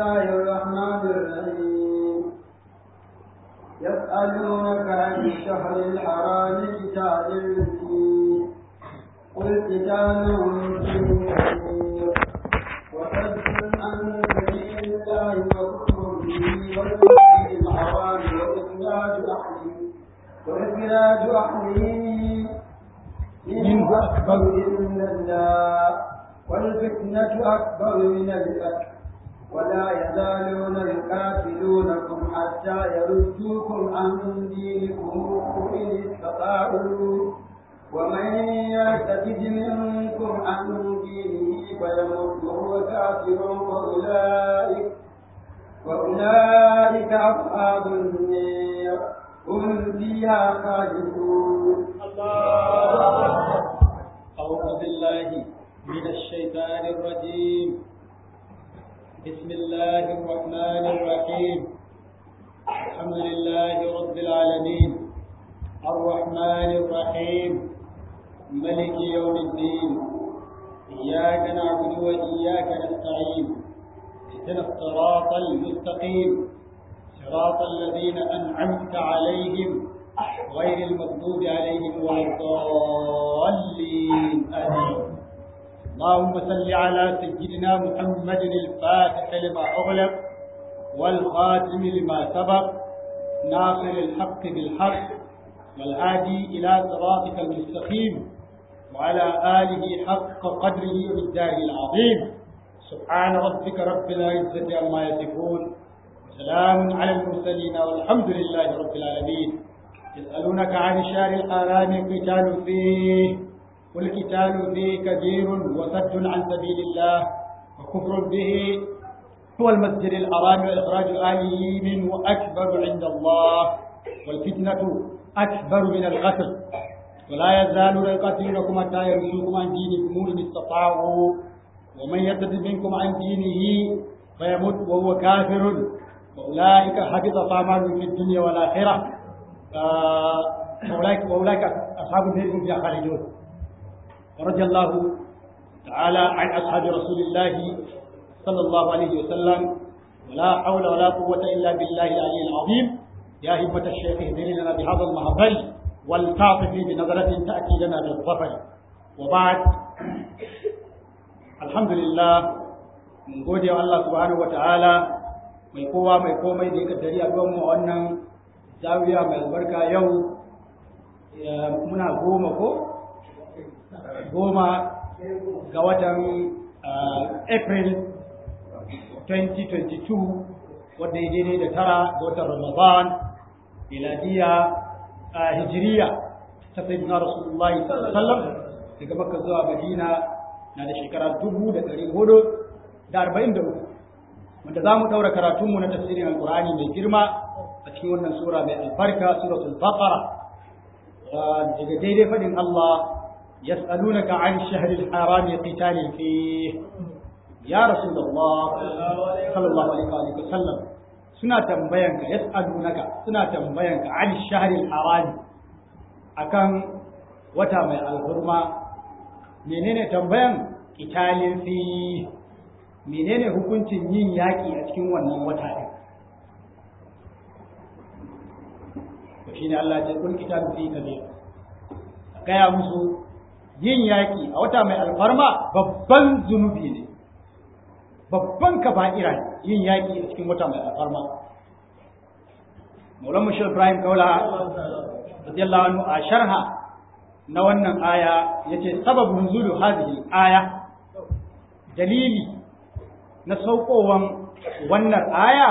الله الرحمن الرحيم يسألونك عن الشهر الحرام قتال فيه قل قتال فيه كبير وصد عن سبيل الله وكفر به والمسجد الحرام وإخراج أهله وإخراج أهله منه أكبر عند الله والفتنة أكبر من القتل ولا يزالون يقاتلونكم حتى يردوكم عن دينكم إن استطاعوا ومن يرتد منكم عن دينه فيمت وهو كافر فأولئك وأولئك أصحاب النار هم فيها خالدون أعوذ بالله من الشيطان الرجيم بسم الله الرحمن الرحيم الحمد لله رب العالمين الرحمن الرحيم ملك يوم الدين إياك نعبد وإياك نستعين اهدنا الصراط المستقيم صراط الذين أنعمت عليهم غير المغضوب عليهم ولا الضالين آمين اللهم صل على سيدنا محمد الفاتح لما أغلق والخاتم لما سبق ناصر الحق بالحق والهادي إلى صراطك المستقيم وعلى آله حق قدره بالدار العظيم سبحان ربك رب العزة عما يصفون وسلام على المرسلين والحمد لله رب العالمين يسألونك عن الشهر الحرام قتال فيه قل قتال فيه كبير وصد عن سبيل الله وكفر به هو المسجد الحرام وإخراج أهله منه أكبر عند الله والفتنة أكبر من القتل ولا يزالون يقاتلونكم حتى يرشوكم عن دينكم إن استطاعوا ومن يرتد منكم عن دينه فيمت وهو كافر وأولئك حبطت أعمالهم في الدنيا والآخرة وأولئك وأولئك أصحاب النار هم فيها خالدون ورضي الله تعالى عن أصحاب رسول الله صلى الله عليه وسلم ولا حول ولا قوة إلا بالله العلي العظيم يا همة الشيخ اهدني لنا بهذا المهبل ولتعطف بنظرة تأتي لنا بالظفر وبعد الحمد لله من gode wa Allah subhanahu wata'ala mai kowa mai komai da ya kaddari a mu a wannan zawiya mai albarka yau muna goma ko goma ga watan april 2022 wadda ya daidai da tara ga watan ramadan miladiya hijiriya ta sayyidina rasulullahi sallallahu alaihi wasallam daga makka zuwa madina na da shekara dubu da ɗari hudu da arba'in da uku wanda za mu ɗaura karatunmu na tafsirin alkur'ani mai girma a cikin wannan sura mai albarka suratul baqara daga daidai faɗin Allah yas'alunaka an shahril harami qitalin fi ya rasulullah sallallahu alaihi wa sallam suna tambayanka yas'alunaka suna tambayanka an shahril harami akan wata mai alhurma menene tambayan qitalin fi menene hukuncin yin yaƙi a cikin wannan wata ɗin to shine Allah ya kun kitabu fi kabir gaya musu yin yaƙi a wata mai alfarma babban zunubi ne babban kaba'ira ne yin yaƙi a cikin wata mai alfarma Maulan Mushir Ibrahim Kaula radiyallahu anhu a sharha na wannan aya yace sababun nuzulu hadhihi aya dalili na saukowan wannan aya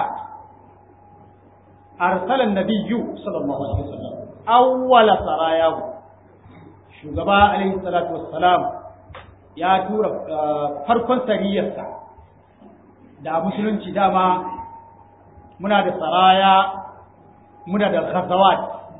arsalan nabiyyu sallallahu alaihi wasallam awwala sarayahu shugaba alaihi salatu wassalam ya tura farkon sariyarsa da musulunci dama muna da saraya muna da ghazawat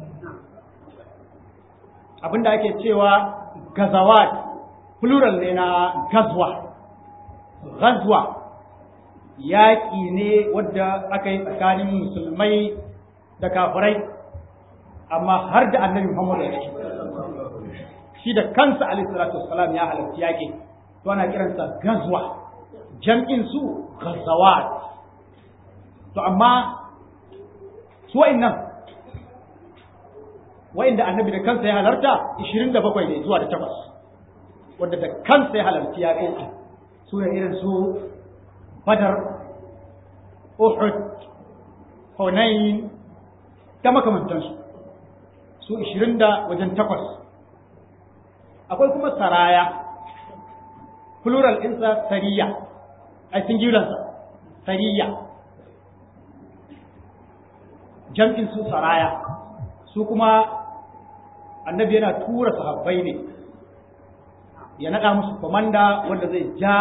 abinda ake cewa gazawat plural ne na gazwa ghazwa yaƙi ne wadda aka yi tsakanin musulmai da kafirai amma har da annabi Muhammad ya ciki shi da kansa alaihi salatu wassalam ya halarci yaƙi to ana kiransa gazwa jam'in su ghazawat to amma su wa'annan wa'inda annabi da kansa ya halarta 27 ne zuwa da takwas wanda da kansa ya halarci ya kai su ne irin su badar uhud hunain da makamantansu su 20 da wajen takwas akwai kuma saraya plural ɗinsa sariya a singularsa sariya jam'in su saraya su kuma annabi yana tura sahabbai ne ya naɗa musu komanda wanda zai ja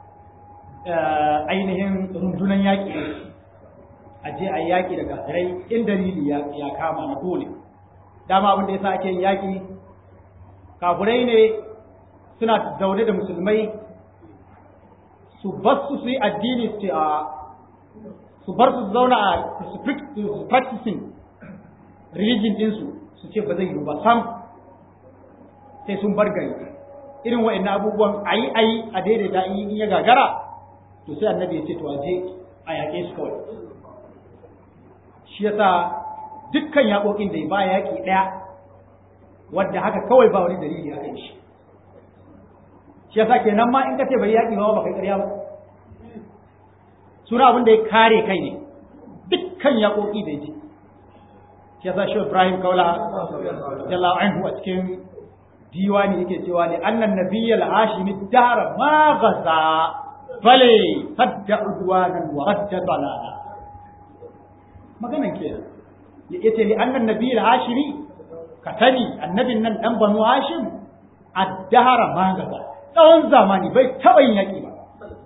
ainihin rundunan yaƙi a je a yaƙi da kafirai in dalili ya kama na dole dama abin da ya sa ake yin yaƙi kafirai ne suna zaune da musulmai su bar su su yi addini su ce a su bar su zauna a su practicing religion ɗinsu su ce ba zai yi ba sam sai sun bar gari irin wa'annan abubuwan ayi ayi a daidaita in ya gagara to sai annabi ya ce to aje a yaƙe su kawai shi yasa dukkan yaƙoƙin da ba yaƙi ɗaya wadda haka kawai ba wani dalili aka yi shi shi yasa kenan ma in ka ce bai yaƙi ba ba kai ƙarya ba suna abin da ya kare kai ne dukkan yaƙoƙi da ya ji shi yasa shi Ibrahim Kaula jalla anhu a cikin diwani yake cewa ne annan nabiyyal hashimi dara ma gaza bale sadda udwanan wa radda dalala maganan kenan yace li annan nabiyyal hashimi ka sani annabin nan dan banu hashim addahara ma gaza tsawon zamani bai taɓa yin yaƙi ba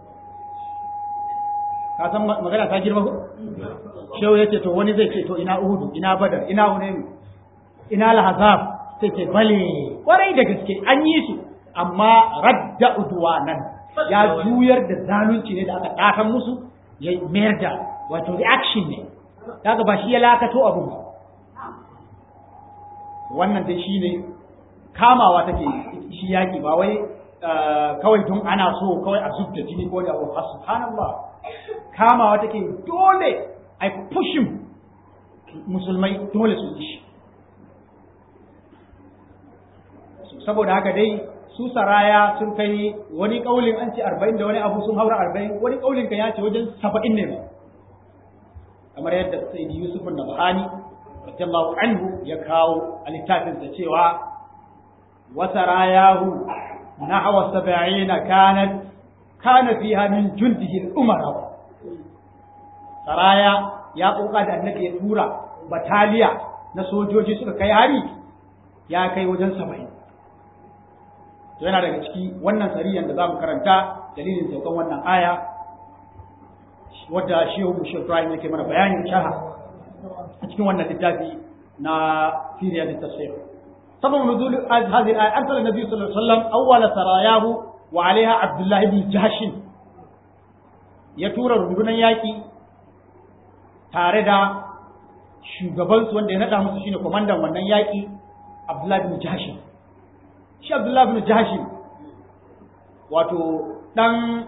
ka san magana ta girma ko shehu yace to wani zai ce to ina uhudu ina badar ina hunayn ina lahazab sai ce bale kwarai da gaske an yi su amma radda udwanan ya juyar da zalunci ne da aka ɗatan musu ya mayar da wato reaction ne daga ba shi ya lakato abun ba wannan dai shine kamawa take shi yaki ba wai kawai don ana so kawai a zubda jini ko da abu subhanallah kamawa take dole ai pushin musulmai dole su yi shi saboda haka dai su saraya sun kai wani kaulin an ce arba'in da wani abu sun haura arba'in wani kaulin kan ya ce wajen saba'in ne kamar yadda sayyidi yusuf da bahani radiyallahu anhu ya kawo a littafinsa cewa wa sarayahu nahwa sab'ina kanat kana fiha min jundihi al-umara saraya ya koka da annabi ya tura bataliya na sojoji suka kai hari ya kai wajen saba'in to yana daga ciki wannan sariyan da za mu karanta dalilin saukan wannan aya wadda shehu Bashir Ibrahim yake mana bayanin shaha a cikin wannan littafi na Siriya da tafsir sabon nuzul hadhihi al-aya arsala an-nabi sallallahu alaihi wasallam awwala sarayahu wa alaiha Abdullah ibn Jahsh ya tura rundunar yaki tare da shugabansu wanda ya nada musu shine komandan wannan yaki Abdullah ibn Jahsh shi Abdullah bin Jahashim wato dan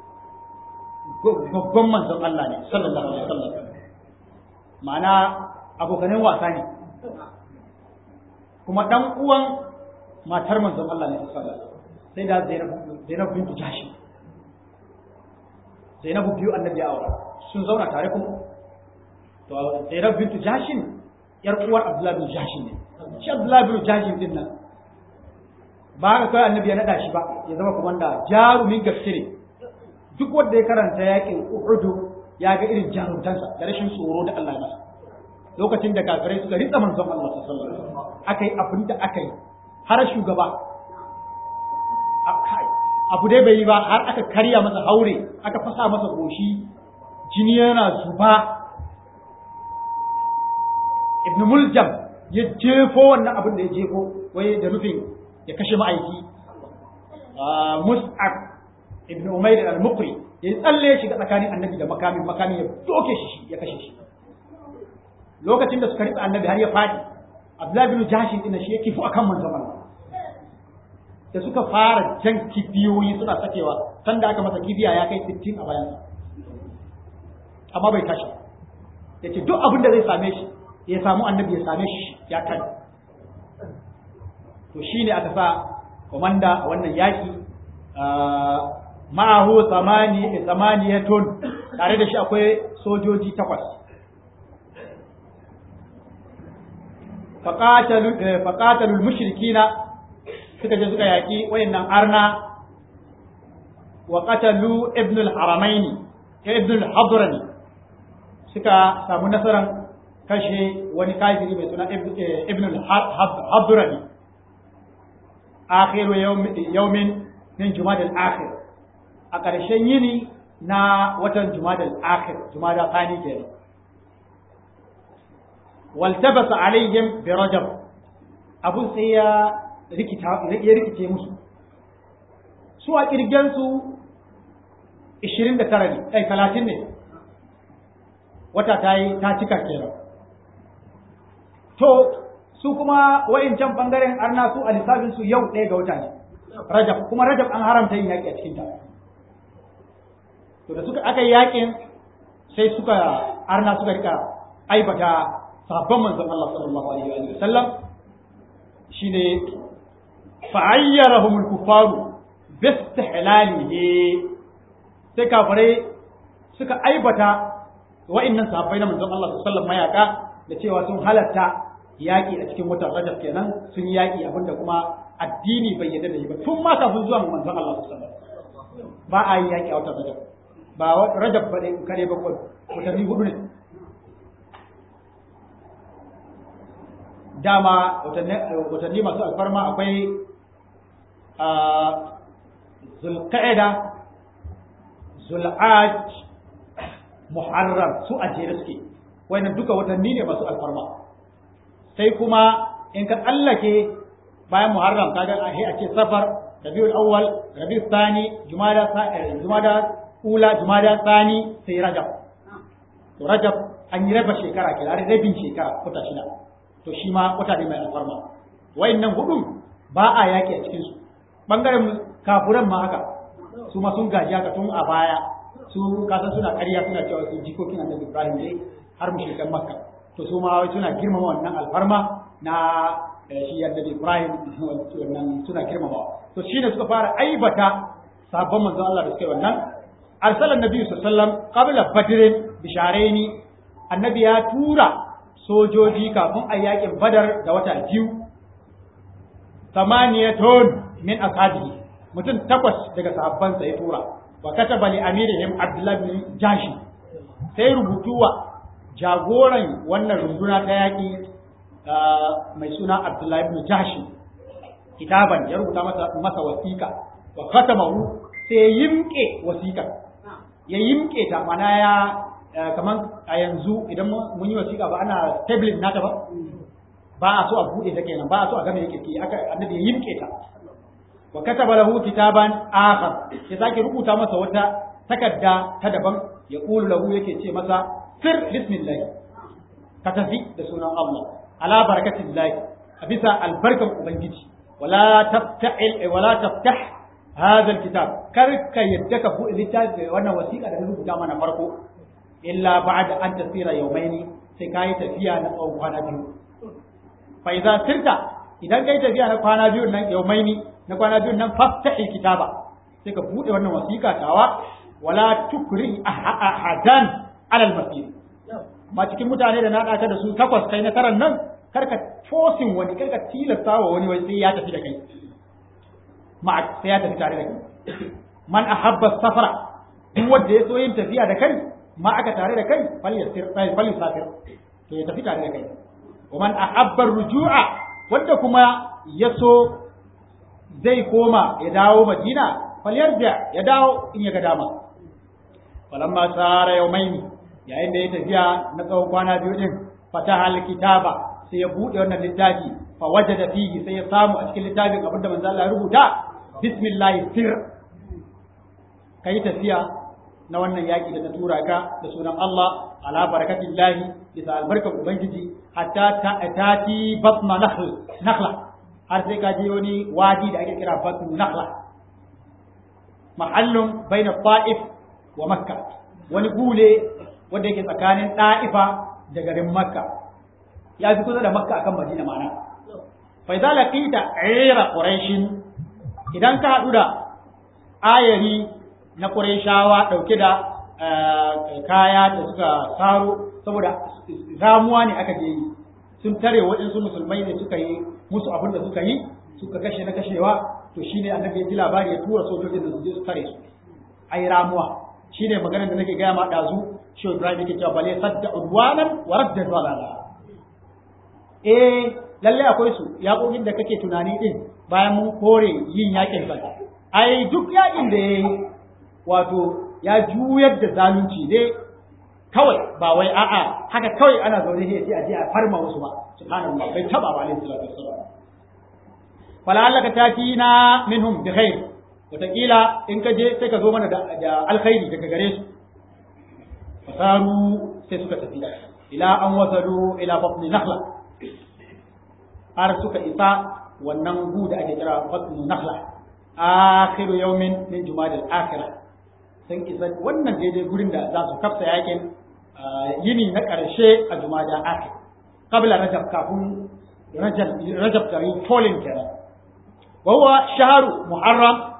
babban manzon Allah ne sallallahu alaihi wasallam ma'ana abokanin wasa ne kuma dan uwan matar manzon Allah ne sallallahu alaihi wasallam sai da Zainab Zainab bin Jahashim Zainab biyu annabi ya aura sun zauna tare kuma to Zainab bin Jahashim yar uwar Abdullah bin Jahashim ne shi Abdullah bin Jahashim din nan ba haka kawai annabi ya naɗa shi ba ya zama komanda jarumin gaske ne duk wanda ya karanta yakin uhudu ya ga irin jarumtansa da rashin tsoro da Allah ya masa lokacin da kafirai suka ritsa manzon Allah sallallahu alaihi wasallam akai abin da aka yi har shugaba abu dai bai yi ba har aka karya masa haure aka fasa masa goshi jini yana zuba ibn muljam ya jefo wannan abin da ya jefo wai da nufin ya kashe ma'aiki mus'ab ibn umair al-muqri ya tsalle shi ga tsakanin annabi da makamin makamin ya doke shi ya kashe shi lokacin da suka ritsa annabi har ya fadi abdullahi bin jashin din shi ya kifu akan manzon Allah da suka fara jan kibiyoyi suna sakewa sanda aka masa kibiya ya kai 60 a bayansa amma bai tashi ya ce duk abin da zai same shi ya samu annabi ya same shi ya kan to shi ne aka sa komanda a wannan yaƙi ma'ahu tsamaniyatun tare da shi akwai sojoji takwas faƙatalul mushrikina suka je suka yaƙi wayannan arna wa qatalu ibn al-haramaini ibn al-hadrami suka samu nasarar kashe wani kafiri mai suna ibn al-hadrami akhiru yawmin min jumada al-akhir a ƙarshen yini na watan jumada al-akhir jumada thani kenan waltabasa alaihim bi rajab abun sai ya rikita ya rikice musu su a kirgen su 29 ne ai 30 ne wata ta yi ta cika kenan to su kuma wa'incan bangaren arna su a lissafin su yau ɗaya ga wata ne rajab kuma rajab an haramta yin yaƙi a cikin ta to da suka aka yi yaƙin sai suka arna suka rika aibata sahabban manzon Allah sallallahu alaihi wa sallam shine fa'ayyarahum al-kuffaru bi istihlalihi sai kafirai suka aibata wa'annan sahabbai na manzon Allah sallallahu alaihi wa sallam mayaka da cewa sun halatta yaƙi a cikin watan Rajab kenan sun yi yaƙi abinda kuma addini bai yarda da shi ba tun ma kafin zuwa manzon Allah sallallahu alaihi wasallam ba a yi yaƙi a watan Rajab ba Rajab ba ne kare ba ko watanni hudu ne dama watanni masu alfarma akwai Zulqa'ida Zul'aj Muharram su a jere suke wannan duka watanni ne masu alfarma sai kuma in ka tsallake bayan muharram kaga a a ce safar rabiul awwal rabiul thani jumada jumada ula jumada thani sai rajab to rajab an yi raba shekara ke are rabin shekara kuta shida to shi ma kuta ne mai alfarma wayannan hudu ba a yaki a cikin su bangaren kafuran ma haka su ma sun gaji haka tun a baya su kasan suna ƙarya suna cewa su jikokin annabi Ibrahim ne har mushrikan Makka to su ma wai suna girmama wannan alfarma na shi annabi Ibrahim wannan suna girmamawa to shine suka fara aibata sabon manzon Allah da suka yi wannan arsala annabi sallallahu alaihi wasallam qabla badr bisharaini annabi ya tura sojoji kafin a yakin badar da wata biyu samaniyatun min ashabihi mutum takwas daga sahabbansa ya tura wa kataba li amirihim abdullah bin jashi sai rubutu wa jagoran wannan runduna ta yaƙi mai suna Abdullahi ibn Jashi kitaban ya rubuta masa masa wasiƙa wa katamahu sai yimke wasiƙa ya yimke ta mana ya kaman a yanzu idan mun yi wasiƙa ba ana tablet nata ba ba a so a bude ta kenan ba a so a game yake ki aka annabi ya yimke ta wa kataba lahu kitaban akhar ya sake rubuta masa wata takarda ta daban ya qulu lahu yake ce masa sir bismillah ka tafi da sunan Allah ala barakatin lahi a bisa albarkan ubangiji wala tafta'il wala taftah hadha alkitab kar ka yadda ka buɗe littafi wannan wasiƙa da na rubuta mana farko illa ba'da an tasira yawmaini sai kai tafiya na tsawon kwana biyu fa idza sirta idan kai tafiya na kwana biyu nan yawmaini na kwana biyu nan fafta'il kitaba sai ka buɗe wannan wasiƙa tawa wala tukri ahadan alal masir ma cikin mutane da na ɗaka da su takwas kai nasarar nan karka forcing wani karka tilasta wa wani wai sai ya tafi da kai ma sai ya tafi tare da kai man ahabba safara duk wanda ya so yin tafiya da kai ma aka tare da kai fal yasir fal yusafir to ya tafi tare da kai wa man ahabba rujua wanda kuma ya so zai koma ya dawo madina fal yarja ya dawo in ya ga dama falamma sara yawmaini yayin da ya tafiya na tsawon kwana biyu din fataha alkitaba sai ya bude wannan littafi fa wajada fihi sai ya samu a cikin littafin abin da manzo Allah ya rubuta bismillah sir kai tafiya na wannan yaki da ta tura ka da sunan Allah ala barakatillahi bisa albarkar ubangiji hatta ta tati batna nakhl nakhla har sai ka je wani wadi da ake kira batnu nakhla mahallun baina ta'if wa makka wani gule wanda yake tsakanin ɗa'ifa da garin makka ya fi kusa da makka akan madina mana fa idza laqita ayra quraish idan ka hadu da ayari na qurayshawa dauke da kaya da suka saro saboda ramuwa ne aka je yi sun tare waɗansu musulmai ne suka yi musu abin da suka yi suka kashe na kashewa to shine annabi ya ji labari ya tura sojojin da su je su tare su ai ramuwa shine maganar da nake gaya ma dazu shi Ibrahim yake cewa bale sadda udwanan wa radda dalala eh lalle akwai su yaƙoƙin da kake tunani din bayan mun kore yin yakin sa ai duk yakin da yayi wato ya juyar da zalunci dai kawai ba wai a'a haka kawai ana zaune ne sai a je a farma wasu ba subhanallah bai taba ba alaihi salatu wassalam fala'allaka tatina minhum bi khair wataƙila in ka je sai ka zo mana da alkhairi daga gare su fasaru sai suka tafi ila an wasalu ila batni nakhla har suka isa wannan gu da ake kira batni nakhla akhiru yawmin min jumadal akhirah sun isa wannan daidai gurin da za su kafsa yakin yini na ƙarshe a jumada akhir qabla rajab kafin rajab rajab ta yi polling kenan wa huwa shahru muharram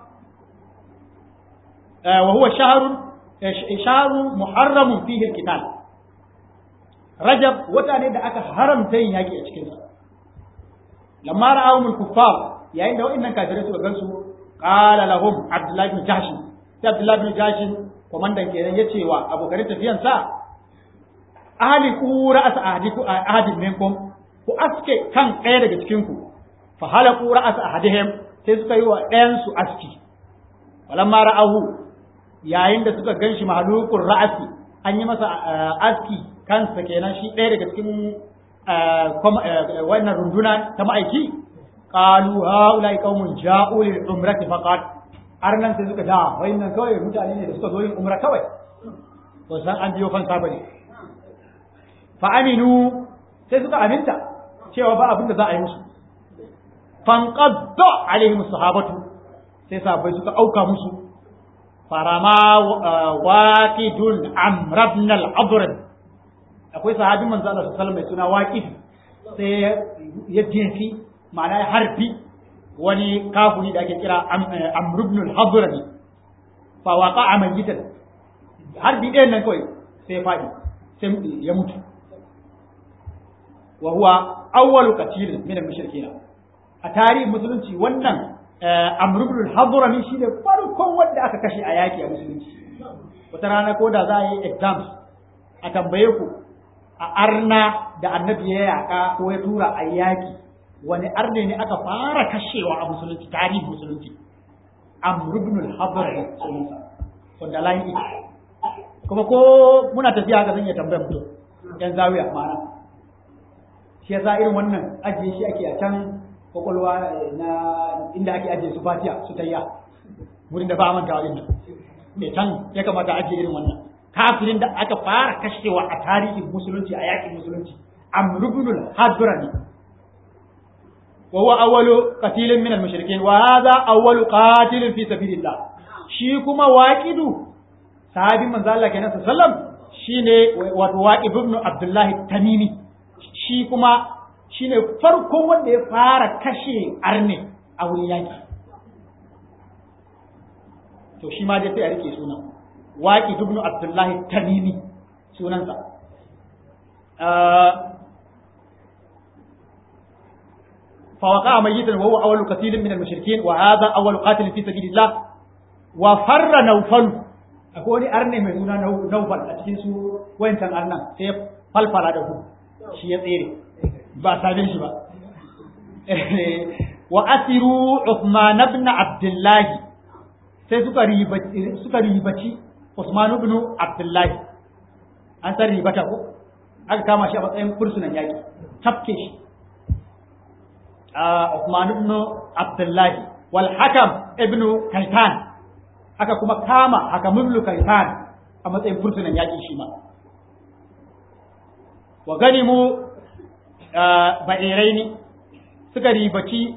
وهو شهر شهر محرم فيه القتال رجب وتاني da aka haramta yin yaki a cikin sa lamma ra'awum al-kuffar yayin da wa'annan kafirai suka gansu qala lahum abdullah ibn jahsh sai abdullah ibn jahsh komandan kenan yace wa abokan tafiyan sa ahli qura as ahadiku ahadin minkum ku aske kan ɗaya daga cikin ku fa hala qura as ahadihim sai suka yi wa ɗayan su aski walamma ra'ahu yayin da suka ganshi mahalukun ra'asi an yi masa aski kansa kenan shi ɗaya daga cikin wannan runduna ta ma'aiki qalu haula qaumun ja'u lil umrati faqat har nan sai suka da wayannan kawai mutane ne da suka zo yin umra kawai to san an biyo fansa bane fa aminu sai suka aminta cewa ba abin da za a yi musu fanqadda alaihim sahabatu sai sahabbai suka auka musu farama waqidun amr ibn al-adrib akwai sahabin manzo Allah sallallahu alaihi wasallam mai suna waqid sai ya jefi ma'ana ya harfi wani kafuri da ake kira amr ibn al-adrib fa waqa'a mayitan harbi ɗayan nan kawai sai ya fadi sai ya mutu wa huwa awwalu qatil min al-mushrikeen a tarihin musulunci wannan Amr ibn al-Hadrami shine farkon wanda aka kashe a yaki a musulunci wata rana ko da za a yi exams a tambaye ku a arna da annabi ya yaka ko ya tura a yaki wani arne ne aka fara kashewa a musulunci tarihin musulunci Amr ibn al-Hadrami sunansa wanda layin ita kuma ko muna tafiya haka zan iya tambayar mutum yan zawiya ma'ana shi yasa irin wannan ajiye shi ake a can kwakwalwa na inda ake ajiye su fatiya su tayya wurin da ba a manta wajen nan mai can ya kamata ajiye irin wannan kafirin da aka fara kashewa a tarihin musulunci a yakin musulunci amrubunul hadrani wa huwa awwalu qatilin min al-mushrikeen wa hadha awwalu qatilin fi sabilillah shi kuma waqidu sahabin manzo Allah kenan sallallahu shine wato waqib ibn abdullah tamimi shi kuma shine farkon wanda ya fara kashe arne a wurin yaki to shi ma dai sai a rike suna waqi ibn abdullahi tamimi sunansa فوقع ميتا وهو أول قتيل من المشركين وهذا أول قاتل في سبيل الله وفر نوفل أقول أرني من هنا نوفل أتكين سو وين كان أرنا سيف فالفل هذا هو شيء غيري ba same shi ba wa asiru Uthman ibn Abdullah sai suka ribaci suka ribaci Uthman ibn Abdullah an san ribata ko aka kama shi a matsayin fursunan yaki tafke shi Uthman ibn Abdullah wal Hakam ibn Kaitan aka kuma kama Hakam ibn Kaitan a matsayin fursunan yaki shi ma wa ganimu ba'irai ne suka ribaci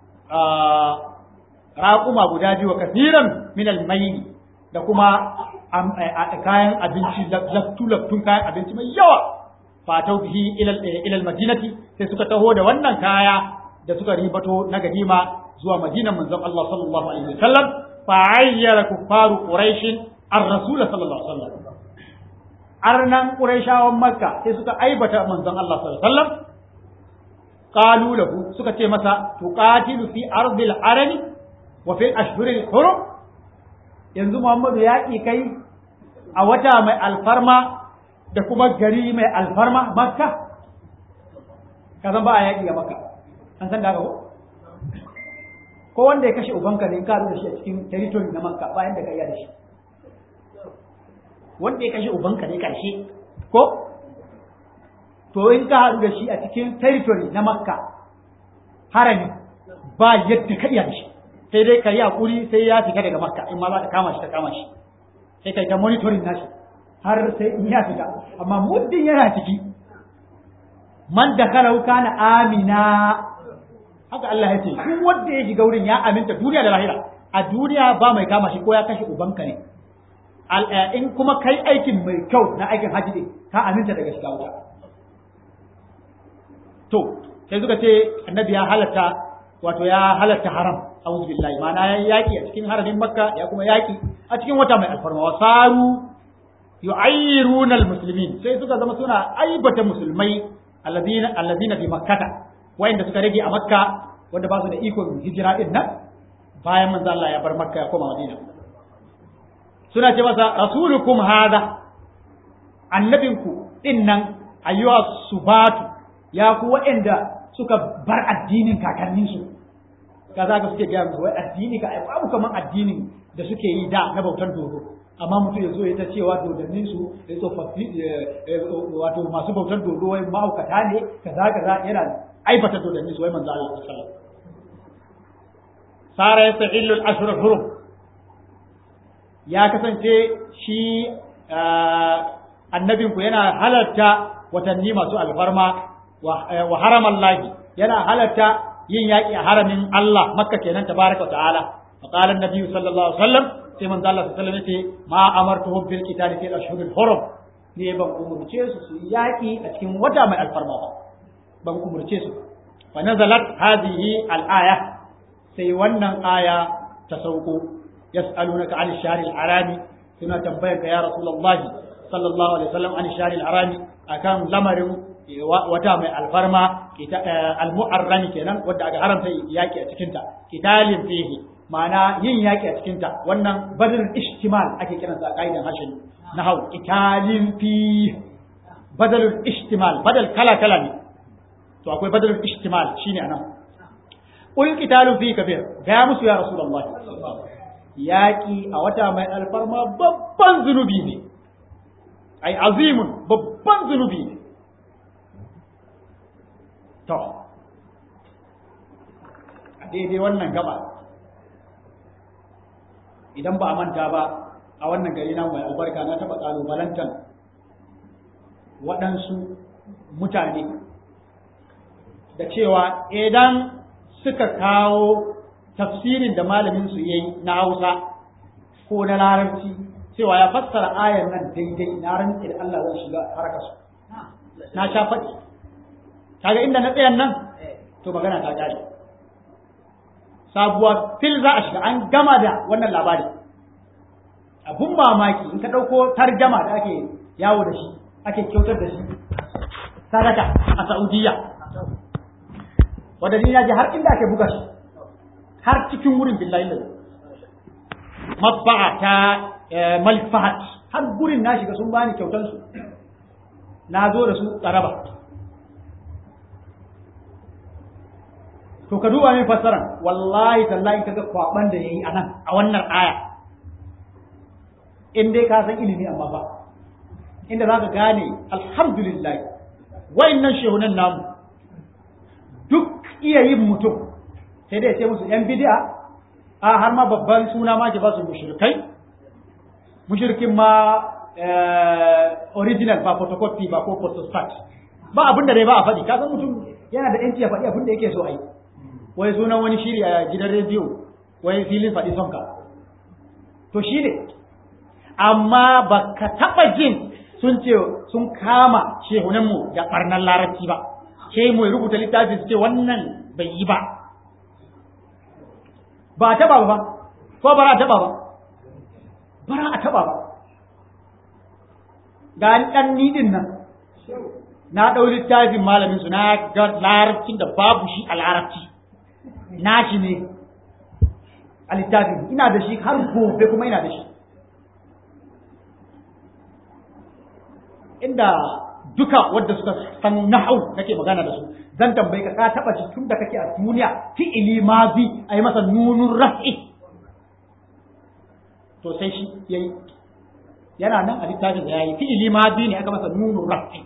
raƙuma guda biyu kasiran min almaini da kuma kayan abinci laftu-laftun kayan abinci mai yawa fatau bihi ila ila madinati sai suka taho da wannan kaya da suka ribato na ganima zuwa madinan manzon Allah sallallahu alaihi wasallam fa ayyara kuffaru quraish ar-rasul sallallahu alaihi wasallam arnan quraishawan makka sai suka aibata manzon Allah sallallahu alaihi wasallam qalu lahu suka ce masa tuqatilu fi ardil arabi wa fi ashhuril hurum yanzu Muhammadu ya kai a wata mai alfarma da kuma gari mai alfarma makka ka san ba a yaƙi a makka an san da haka ko ko wanda ya kashe ubanka ne ka da shi a cikin territory na makka bayan da ka iya da shi wanda ya kashe ubanka ne karshe ko to in ka haɗu da shi a cikin territory na makka harami ba yadda ka iya da shi sai dai ka yi hakuri sai ya fita daga makka in ma za ka kama shi ka kama shi sai kai ta monitoring nashi har sai in ya fita amma muddin yana ciki man da karau kana amina haka Allah ya ce duk wanda ya shiga wurin ya aminta duniya da lahira a duniya ba mai kama shi ko ya kashe ubanka ne in kuma kai aikin mai kyau na aikin haji ne ka aminta daga shiga wuta to sai suka ce annabi ya halatta wato ya halatta haram a'udhu billahi ma'ana ya yaki a cikin haramin makka ya kuma yaki a cikin wata mai alfarma wa saru yu'ayyiruna almuslimin sai suka zama suna aibata musulmai alladina alladina bi makkata wayanda suka rage a makka wanda ba su da ikon hijira din nan bayan manzo Allah ya bar makka ya koma madina suna ce masa rasulukum hada annabinku din nan ayyuha subatu ya ku wayanda suka bar addinin kakanninsu kaza ga suke gaya musu wai addini ka babu kaman addinin da suke yi da na bautar dodo amma mutum ya zo ya ta cewa dodannin su ya tsofaffi wato masu bautar dodo wai mahaukata ne kaza kaza yana aibata dodannin su wai manzo Allah sallallahu alaihi wasallam sara yastahillu al-ashhur al-hurum ya kasance shi annabinku yana halarta watanni masu alfarma wa haramallahi yana halarta yin yaƙi a haramin Allah makka kenan tabaraka wa ta'ala fa qala an-nabi sallallahu alaihi wasallam sai manzo Allah sallallahu alaihi wasallam yace ma amartuhum bil qitali fi ashhuril hurum ne ban umurce su su yaƙi a cikin wata mai alfarma ba ban umurce su fa nazalat hadhihi al-aya sai wannan aya ta sauko yas'alunaka 'anil shahril harami suna tambayar ka ya rasulullahi sallallahu alaihi wasallam 'anil shahril harami akan lamarin wata mai alfarma al-mu'arrami kenan wadda aka haramta yaki a cikin ta kitalin fihi ma'ana yin yaki a cikin ta wannan badal ishtimal ake kiran sa kaidan harshen nahau kitalin fi badalul ishtimal badal kala kala ne to akwai badalul ishtimal shine anan ul kitalu fi kabir ga musu ya rasulullah yaki a wata mai alfarma babban zunubi ne ai azimun babban zunubi ne To, a daidai wannan gaba, idan ba a manta ba a wannan gari na mai albarka na taɓa ƙalubalantar waɗansu mutane da cewa idan suka kawo tafsirin da malaminsu ya yi na Hausa ko na Larabci cewa ya fassara ayan nan daidai na rantsi da Allah zan shiga harkarsu. Na sha faɗi. kaga inda na tsayan nan to magana ta kare sabuwa fil za a shiga an gama da wannan labari abun mamaki in ka ɗauko tarjama da ake yawo da shi ake kyautar da shi sadaka a Saudiya wadda ni ji har inda ake buga shi har cikin wurin billahi da mabba'a ta Malik Fahad har gurin na shiga sun bani kyautar su na zo da su tsaraba to ka duba min fassara wallahi tallahi kaga kwaban da yayi anan a wannan aya in dai ka san ilimi amma ba inda zaka gane alhamdulillah wayannan shehunan namu duk iya yin mutum sai dai sai musu yan bid'a a har ma babban suna ma ke ba su mushrikai mushrikin ma original ba photocopy ba ko photostat ba abin da dai ba a faɗi ka san mutum yana da yanci ya faɗi abin da yake so a yi wai sunan wani shiri a gidan rediyo wai filin faɗi sonka to shi ne amma ba ka taɓa jin sun ce sun kama shehunanmu da ɓarnar larabci ba ke mu rubuta littafi su ce wannan bai yi ba ba a taɓa ba ko ba a taɓa ba bara a taɓa ba ga ɗan nidin nan na ɗau littafin malamin su na ga larabcin da babu shi a larabci na shi ne a littafin ina da shi har gobe kuma ina da shi inda duka wadda suka san nahau nake magana da su zan tambayi ka ka taba shi tun da kake a duniya fi'ili mazi a yi masa nunun raf'i to sai shi yayi yana nan a littafin da yayi fi'ili mazi ne aka masa nunun raf'i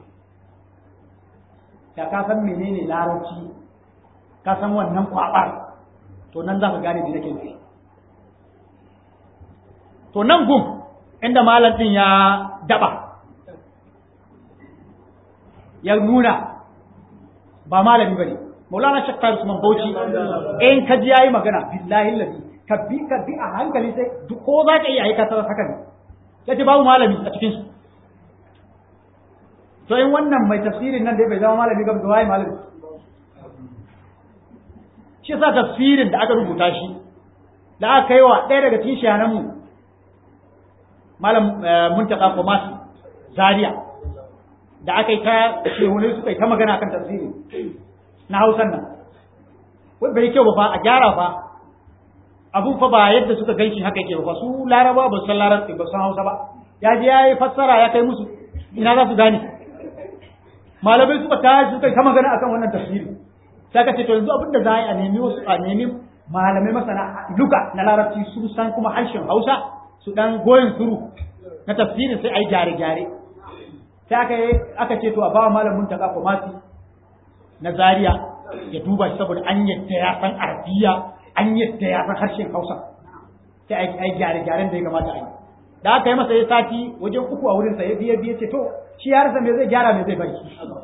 da ka san menene larabci ka san wannan kwabar to nan za ka gane me nake nufi to nan gum inda malam din ya daba ya nuna ba malami bane Maulana Sheikh Faris Usman Bauchi in ka ji yayi magana billahi ladi ka bi ka bi a hankali sai duk ko za ka iya aikata haka ne yace babu malami a cikin su to in wannan mai tafsirin nan dai bai zama malami ga waye malami shi sa tafsirin da aka rubuta shi da aka kai wa ɗaya daga cikin shayananmu malam muntaka komasi zaria da aka yi ta shehunai suka yi ta magana kan tafsiri na hausan nan wai bai kyau ba fa a gyara fa abun fa ba yadda suka ganshi haka yake ba su laraba ba san larabci ba san hausa ba ya je ya yi fassara ya kai musu ina za su gane malamai suka ta suka yi ta magana akan wannan tafsiri sai ka ce to yanzu abinda za a yi a nemi wasu a nemi malamai masana luka na larabci su san kuma harshen hausa su dan goyin suru na tafsirin sai a yi gyare-gyare sai aka yi aka ce to a bawa malamin ta kafa mati na Zariya ya duba shi saboda an yadda ya san arabiya an yadda ya san harshen hausa sai a yi gyare-gyaren da ya kamata a yi da aka yi masa ya sati wajen uku a wurinsa ya biye biye ce to shi ya rasa me zai gyara me zai bari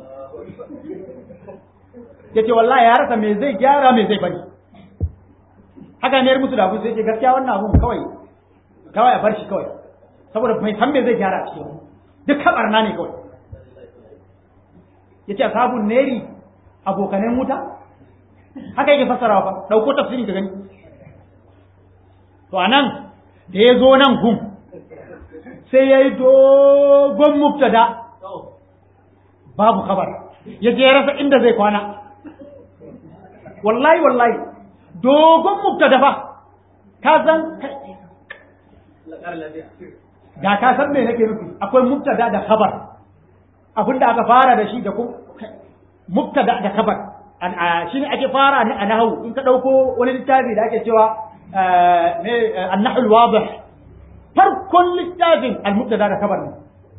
ya ce wallahi ya rasa me zai gyara me zai bari haka ne musu da abu sai ce gaskiya wannan abun kawai kawai a bar shi kawai saboda bai san me zai gyara a cikin duk kabarna ne kawai ya ce ashabun neri abokanen wuta haka yake fassarawa fa dauko tafsiri ka gani to anan da ya zo nan gum sai ya yi dogon mubtada babu kabar ya je rasa inda zai kwana wallahi wallahi dogon mubtada fa ka san da ka san me nake nufi akwai mubtada da khabar abinda aka fara da shi da kuma mubtada da khabar shi ne ake fara a nahawu in ka dauko wani littafi da ake cewa an-nahwu al-wadih farkon littafin al-mubtada da khabar ne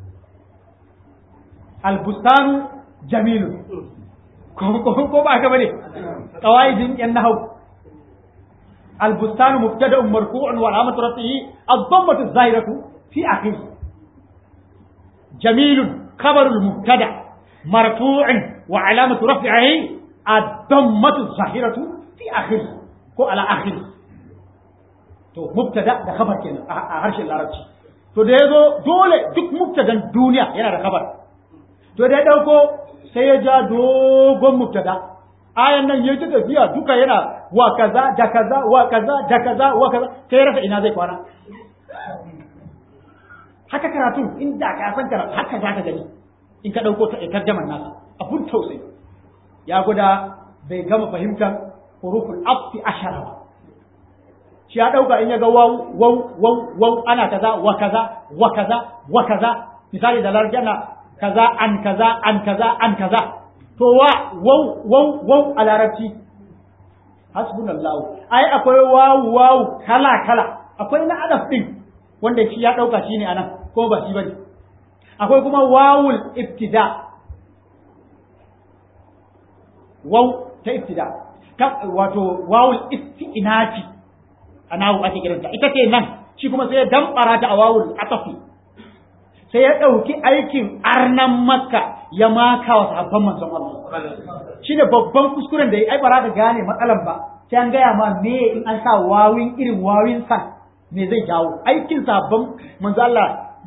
al-bustanu jamilun ko ba haka bane qawaidin yan nahawu al-bustanu mubtada'un marfu'un wa alamatu rafihi ad-dammatu az-zahiratu في أخيه جميل خبر المبتدا مرفوع وعلامة رفعه الضمة الظاهرة في آخره ko على آخره to mubtada da khabar kenan a harshen larabci to da yazo dole duk mubtadan duniya yana da khabar to da ya dauko sai ya ja dogon mubtada ayan nan yayi ta tafiya duka yana wa kaza da kaza wa kaza da kaza wa kaza sai rasa ina zai kwana haka karatu inda ka san karatu haka za ka gani in ka ɗauko tarjaman nasa abun tausayi ya guda bai gama fahimtar huruful afi ashara ba shi ya ɗauka in ya ga waw waw waw waw ana kaza wa kaza wa kaza wa kaza misali da larjana kaza an kaza an kaza an kaza to wa waw waw waw a larabci hasbunallahu ai akwai waw waw kala kala akwai na adaf din wanda shi ya ɗauka shi ne a nan ko ba shi ba ne akwai kuma wawul ibtida waw ta ibtida wato wawul istinafi a nawu ake kiranta ita ce nan shi kuma sai ya damɓara ta a wawul atafi sai ya ɗauki aikin arnan makka ya maka wa sahabban manzon Allah shi ne babban kuskuren da ya ai bara ka gane matsalan ba sai an gaya ma me in an sa wawin irin wawin san me zai jawo aikin sabon manzo Allah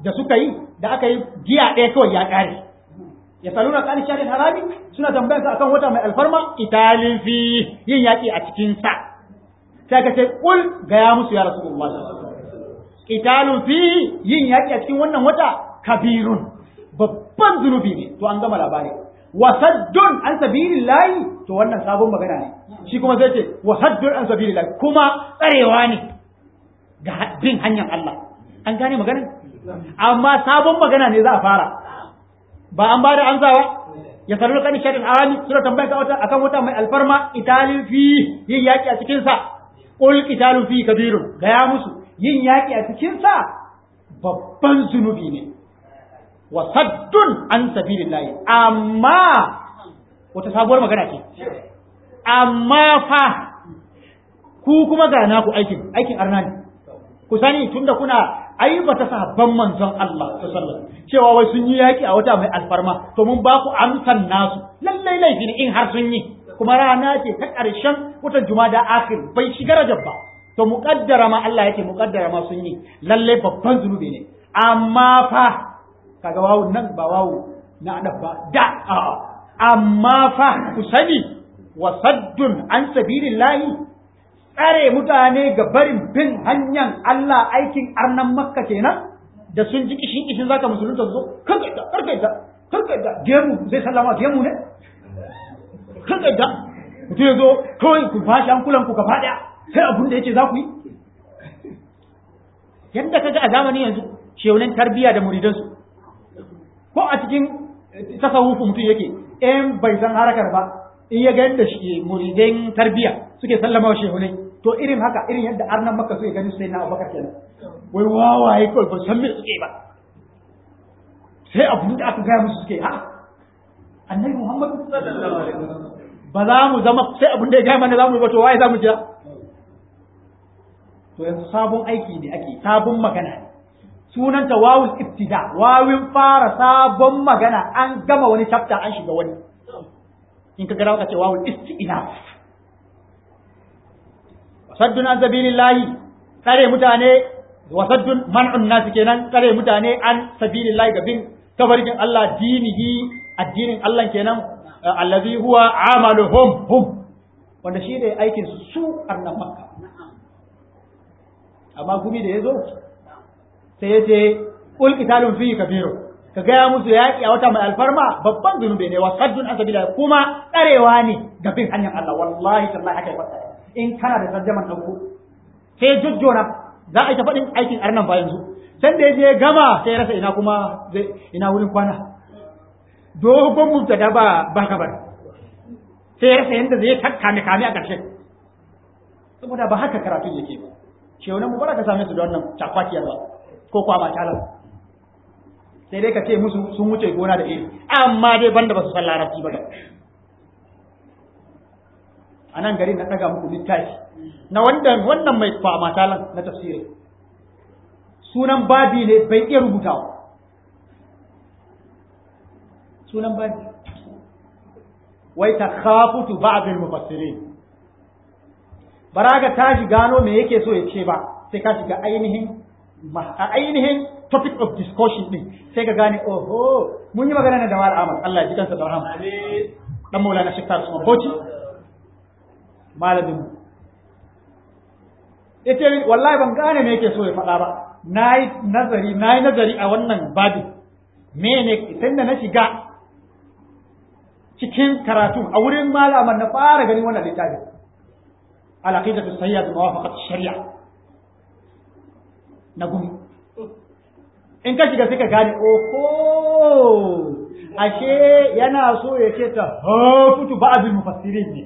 da suka yi da aka yi giya ɗaya kawai ya ƙare ya saluna kan sharin harami suna tambayarsa akan wata mai alfarma italin fi yin yaƙi a cikin sa sai ka ce kul gaya musu ya rasulullah italun fi yin yaƙi a cikin wannan wata kabirun babban zunubi ne to an gama labari wasaddun an sabilillahi to wannan sabon magana ne shi kuma zai ce wasaddun an sabilillahi kuma tsarewa ne ga bin hanyar Allah an gane maganar amma sabon magana ne za a fara ba an bada amsawa ya sanar kan sharin arami suna tambayar ka wata akan wata mai alfarma italin fi yin yaki a cikin sa qul qitalu fi kabirun gaya musu yin yaki a cikin sa babban zunubi ne wa saddun an sabilillahi amma wata sabuwar magana ce amma fa ku kuma ga naku aikin aikin arna ne ku sani tunda kuna aibata sahabban manzon Allah sallallahu cewa wai sun yi yaki a wata mai alfarma to mun ba ku amsan nasu lallai laifi ne in har sun yi kuma rana ce ta ƙarshen watan jumada akhir bai shiga rajab ba to muqaddara ma Allah yake muqaddara ma sun yi lallai babban zunubi ne amma fa kaga wawu nan ba wawu na adab ba da amma fa ku sani wa saddun an sabilillahi tsare mutane ga barin bin hanyar Allah aikin arnan makka kenan da sun ji kishin kishin zaka musulunta zo kanka da karka da karka da gemu zai sallama gemu ne kanka da mutum ya zo kawai ku fashi an kulan ku gaba daya sai abun da yake za ku yi yadda kaga a zamani yanzu sheunin tarbiya da muridansu ko a cikin tasawufu mutum yake in bai san harakar ba in ya ga yadda shi muridan tarbiya suke sallama wa shehunai to irin haka irin yadda arnan maka suke ganin sai na abubakar kenan wai wawaye kawai ba san me suke ba sai abun da aka gaya musu suke ha annabi muhammadu ba za mu zama sai abun da ya gaya mana za mu yi ba to waye za mu jira to yanzu sabon aiki ne ake sabon magana ne sunanta wawul ibtida wawin fara sabon magana an gama wani chapter an shiga wani in ka gara ka ce wawul istinaf wasaddun an sabilillahi tsare mutane wasaddun man'un nasu kenan tsare mutane an sabilillahi ga bin tabarkin Allah dinihi addinin Allah kenan allazi huwa amaluhum hum wanda shi ne aikin su annan makka amma gumi da yazo sai yace qul qitalun fi kabiru ka gaya musu yaƙi a wata mai alfarma babban zunubi ne wasaddun an sabilillahi kuma tsarewa ne ga bin hanyar Allah wallahi tallahi haka ya in kana da tarjaman ɗauko sai jujjona za a yi ta faɗin aikin arnan ba yanzu san da je gama sai rasa ina kuma ina wurin kwana dogon mubtada ba ba kabar sai rasa yanda zai takkame kame a ƙarshe saboda ba haka karatun yake ba shi wani mubarak ka same su da wannan cakwakiyar ba ko kwama talar sai dai ka ce musu sun wuce gona da iri amma dai banda ba su san larabci ba da a nan gari na ɗaga muku littafi na wannan wannan mai kwama talan na tafsiri sunan babi ne bai iya rubutawa sunan babi wai ta khafutu ba'dul mufassirin baraga ta shi gano me yake so ya ce ba sai ka shiga ainihin a ainihin topic of discussion din sai ka gane oho mun yi magana da Mala Ahmad Allah ya ji kansa da rahama dan Maulana Sheikh Tarsu Bauchi malamin mu yace wallahi ban gane me yake so ya faɗa ba nayi nazari nayi nazari a wannan babin mene tunda na shiga cikin karatu a wurin malaman na fara ganin wannan littafi al-aqidatu sayyid muwafaqat shari'a na gumi in ka shiga sai ka gane oho ashe yana so ya ce ta hafutu ba'dul mufassirin ne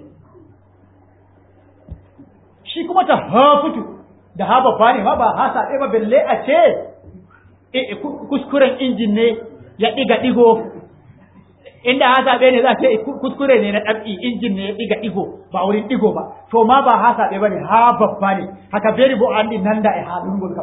shi kuma ta hafutu da ha babba ne ma ba ha saɓe ba belle a ce kuskuren injin ne ya ɗiga ɗigo inda ha saɓe ne za a ce kuskure ne na ɗab'i injin ne ya ɗiga ɗigo ba wurin ɗigo ba to ma ba ha saɓe ba ne ha babba ne haka beri bo an nan da ya halin gulka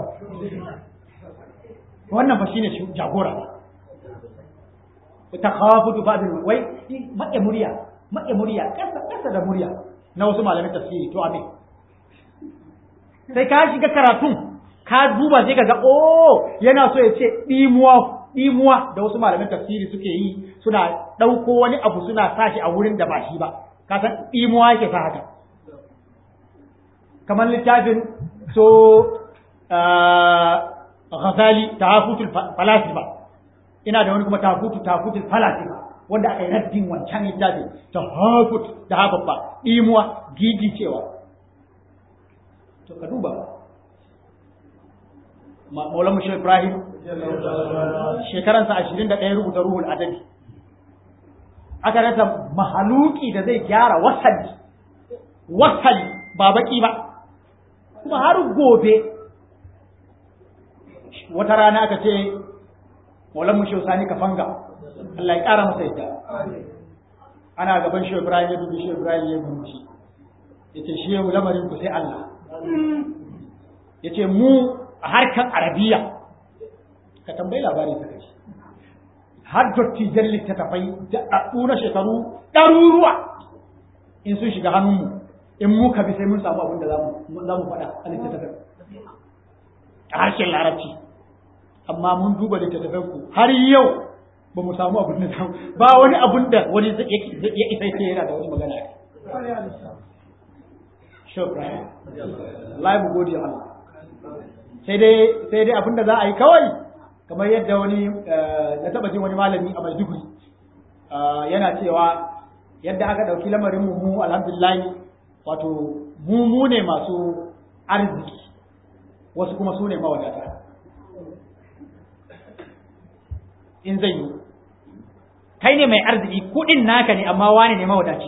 wannan ba shine jagora ba ta hafutu ba wai maƙe murya maƙe murya ƙasa ƙasa da murya na wasu malamin tafsiri to amin sai ka shiga karatun ka duba sai ka ga oh yana so ya ce ɗimuwa ɗimuwa da wasu malaman tafsiri suke yi suna ɗauko wani abu suna sa shi a wurin da ba shi ba ka san ɗimuwa yake sa haka kamar littafin so Ghazali tahafutul falasifa ina da wani kuma tahafutu tahafutul falasifa wanda aka yi raddin wancan littafin tahafut da hababba ɗimuwa gigi cewa to ka duba Maulana Mushir Ibrahim shekaransa ashirin da ɗaya rubuta ruhul adabi aka rasa mahaluki da zai gyara wasali wasali ba baki ba kuma har gobe wata rana aka ce Maulana Mushir Sani Kafanga Allah ya ƙara masa yadda ana gaban Shehu Ibrahim ya dubi Shehu Ibrahim ya murmushi yace shehu lamarin ku sai Allah yace mu a harkar arabiya ka tambayi labari ka kaji har dottijan littattafai da ɗaɗɗu na shekaru ɗaruruwa in sun shiga hannunmu in muka bi sai mun samu abin da za mu faɗa a littattafai a harshen larabci amma mun duba littattafai ku har yau ba mu samu abin da za ba wani abin da wani ya isa ce yana da wani magana shukran Allah mu gode Allah sai dai sai dai abinda za a yi kawai kamar yadda wani na taba jin wani malami a Maiduguri yana cewa yadda aka dauki lamarin mu mu alhamdulillah wato mu mu ne masu arziki wasu kuma su ne mawadata in zai yi kai ne mai arziki kudin naka ne amma wane ne mawadaci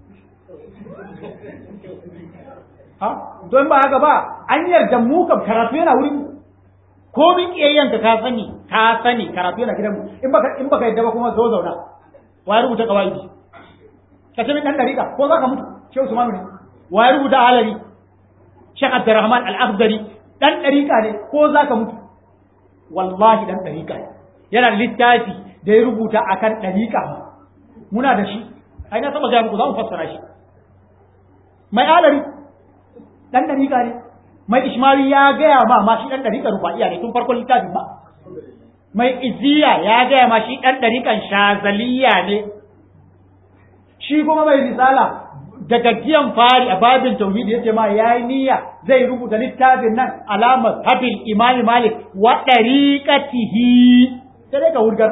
ha don ba haka ba an yarda mu kam karatu yana wurin ko min kiyayyanka ka sani ka sani karatu yana gidan mu in baka in baka yadda ba kuma zo zauna wa rubuta kawaidi ka ce min dan dariƙa ko za ka mutu shehu usmanu ne wa rubuta alari shekh abdurrahman al-akhdari dan dariƙa ne ko za ka mutu wallahi dan dariƙa ne yana da littafi da ya rubuta akan dariƙa muna da shi ai na saba ga muku za mu fassara shi mai alari dan dariƙa ne mai ishmawi ya gaya ma ma shi dan dariƙa rufa'iya ne tun farkon littafin ba mai iziya ya gaya ma shi dan dariƙan shazaliya ne shi kuma mai risala da gajiyan fari a babin tauhidi yace ma yayi niyya zai rubuta littafin nan alamar habil imami malik wa dariqatihi sai dai ka wurgar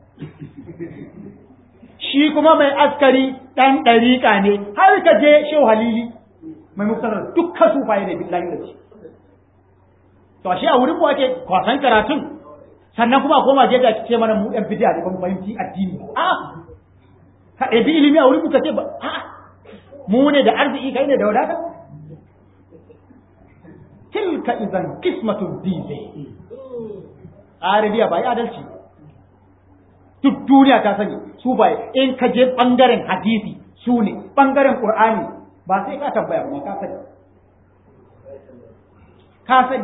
shi kuma mai askari dan dariƙa ne har ka je shehu halili mai muktarar dukkan sufaye ne billahi da shi to ashe a wurin mu ake kwasan karatun sannan kuma a koma je da ce mana mu yan bid'a da kuma fahimci addini a ka ɗabi ilimi a wurin mu ka ce ba a mu ne da arziki kai ne da wadata tilka idan kismatun dize arabiya ba yi adalci duk duniya ta sani su ba in ka je bangaren hadisi su ne bangaren qur'ani ba sai ka tambaya ba ka sani ka sani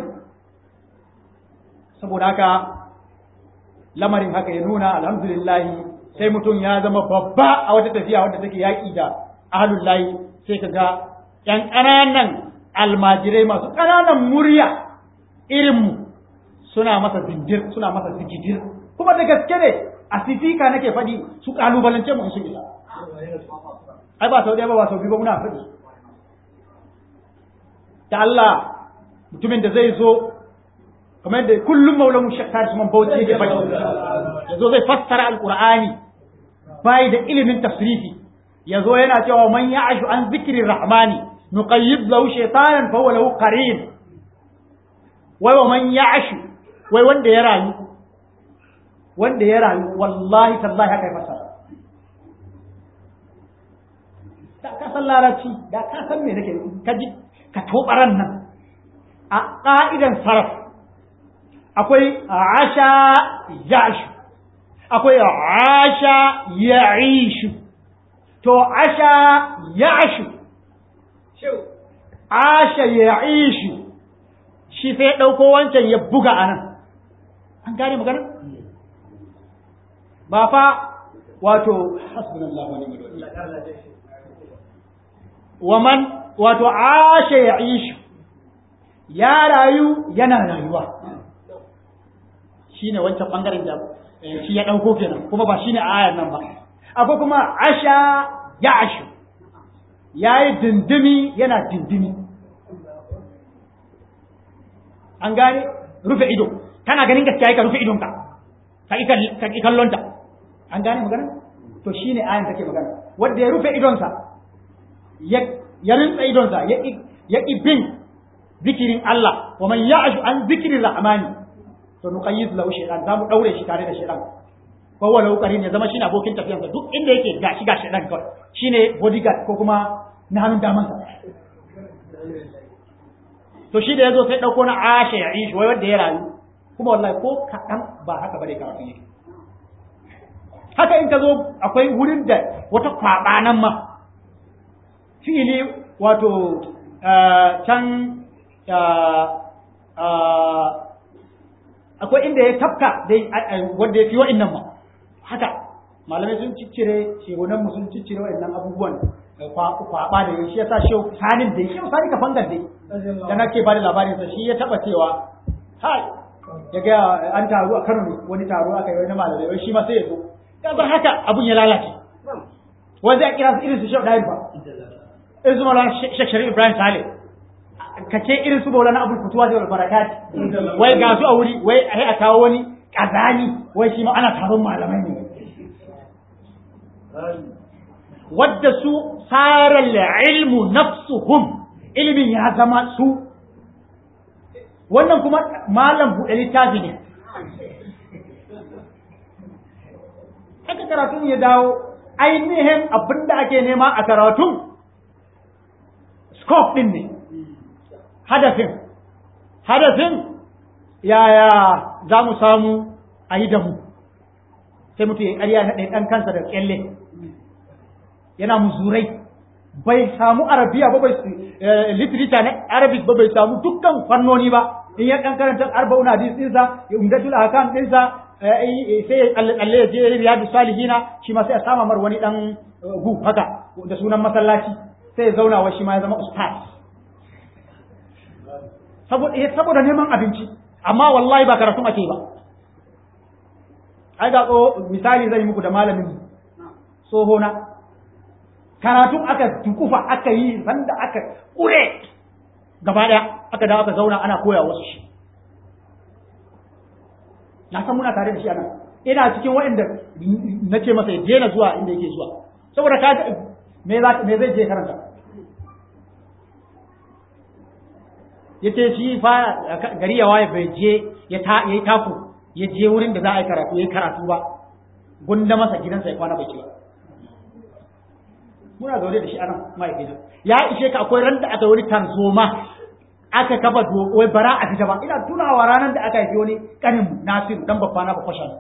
saboda haka lamarin haka ya nuna alhamdulillah sai mutum ya zama babba a wata tafiya wadda take yaƙi da ahlul layi sai ka ga ƴan ƙananan almajirai masu ƙananan murya irinmu suna masa zindir suna masa zikidir kuma da gaske ne a sifika nake faɗi su ƙalubalance mu in sun isa ai ba sau ɗaya ba ba sau biyu ba muna faɗi da Allah mutumin da zai zo kamar da kullum maulan shakkar su man bauchi yake faɗi ya zo zai fassara alqur'ani bai da ilimin tafsiri ya zo yana cewa man ya'ashu an zikri rahmani nuqayyid lahu shaytanan fa huwa lahu qarin wai wa man ya'ashu wai wanda ya rayu wanda ya rayu wallahi tallahi haka ya fassara da ka san larabci da ka san me nake ka ji ka tobaran nan a ƙa'idan sarraf akwai asha yashu akwai asha ya'ishu to asha yashu asha ya'ishu shi sai ɗauko wancan ya buga a nan an gane magana ba fa wato hasbunallahu wa ni'mal wakil wa man wato asha ya'ishu ya rayu yana rayuwa shine wancan bangaren da shi ya dauko kenan kuma ba shine a ayar nan ba akwai kuma asha ya ashu yayi dindimi yana dindimi an gane rufe ido kana ganin gaskiya ka rufe idonka ka ki kallon ta an gane magana to shine ayan take magana wanda ya rufe idonsa ya ya rinsa idonsa ya ya bin zikirin Allah wa man ya'shu an zikrir rahmani to nuqayyid lahu shaytan zamu daure shi tare da shaytan ko wala ukarin ya zama shine abokin tafiyansa duk inda yake gashi ga shaytan kawai shine bodyguard ko kuma na hannun damansa to shi da yazo sai dauko na asha ya ishi wai wanda ya rayu kuma wallahi ko kaɗan ba haka bane karatu yake haka in ka zo akwai wurin da wata kwaɓa nan ma fi'ili wato can akwai inda ya tafka dai wanda ya fi wa'innan ma haka malamai sun ciccire shegunan mu sun ciccire wa'innan abubuwan kwaɓa da shi ya sa shi sanin da shi sani ka fangar dai da nake ba da labarinsa shi ya taɓa cewa hai ya ga an taru a Kano ne wani taro aka yi wani malamai wai shi ma sai ya zo ya bar haka abun ya lalace wanda ya kira su irin su Sheikh Dahir ba irin su Maulana Sheikh Sharif Ibrahim Saleh ka ce irin su Maulana Abdul Futuwa da Barakat wai ga su a wuri wai ai a kawo wani kazani wai shi ma ana taron malamai ne wadda su saral ilmu nafsuhum ilmin ya zama su wannan kuma malam buɗe littafi ne haka karatun ya dawo ainihin abin da ake nema a karatun scope ɗin ne hadafin hadafin yaya za mu samu a yi da mu sai mutu ya ƙarya na ɗan kansa da ƙyalle yana muzurai bai samu arabiya ba bai literature na arabic ba bai samu dukkan fannoni ba in ya kan karanta arba'un hadis dinsa ya umdatul ahkam dinsa sai Allah ya je riyadu salihina shi ma sai a sama mar wani dan gu haka da sunan masallaci sai ya zauna wa shi ma ya zama ustaz saboda saboda neman abinci amma wallahi ba karatu ake ba ai ga misali zai muku da malamin tsohona karatun aka tukufa aka yi sanda aka kure gaba daya aka dawo aka zauna ana koya wasu shi na san muna tare da shi anan ina cikin waɗanda na ce masa ya daina zuwa inda yake zuwa saboda ka me za me zai je karanta yace shi fa gari ya waye bai je ya ta yayi taku ya je wurin da za a yi karatu yayi karatu ba gunda masa gidansa ya kwana bai ci ba muna zaune da shi anan mahaifina ya ishe ka akwai ran da aka wani tarzoma aka kafa wai bara a fita ba ina tunawa ranar da aka haifi wani kanin nasiru dan babba na bakwashan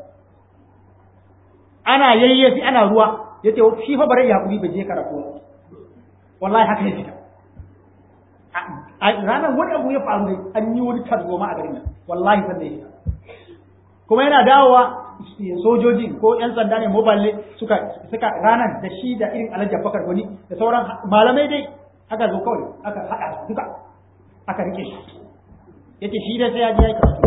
ana yayyafi ana ruwa ya ce shi fa bare ya kuri bai je karatu wallahi haka ya fita a ranar wani abu ya faru dai an yi wani tarzoma a garin nan wallahi san da ya fita kuma yana dawowa sojoji ko yan sanda ne mobile suka suka ranar da shi da irin alhaji bakar wani da sauran malamai dai aka zo kawai aka haɗa duka aka rike shi yace shi dai sai ya je ya karatu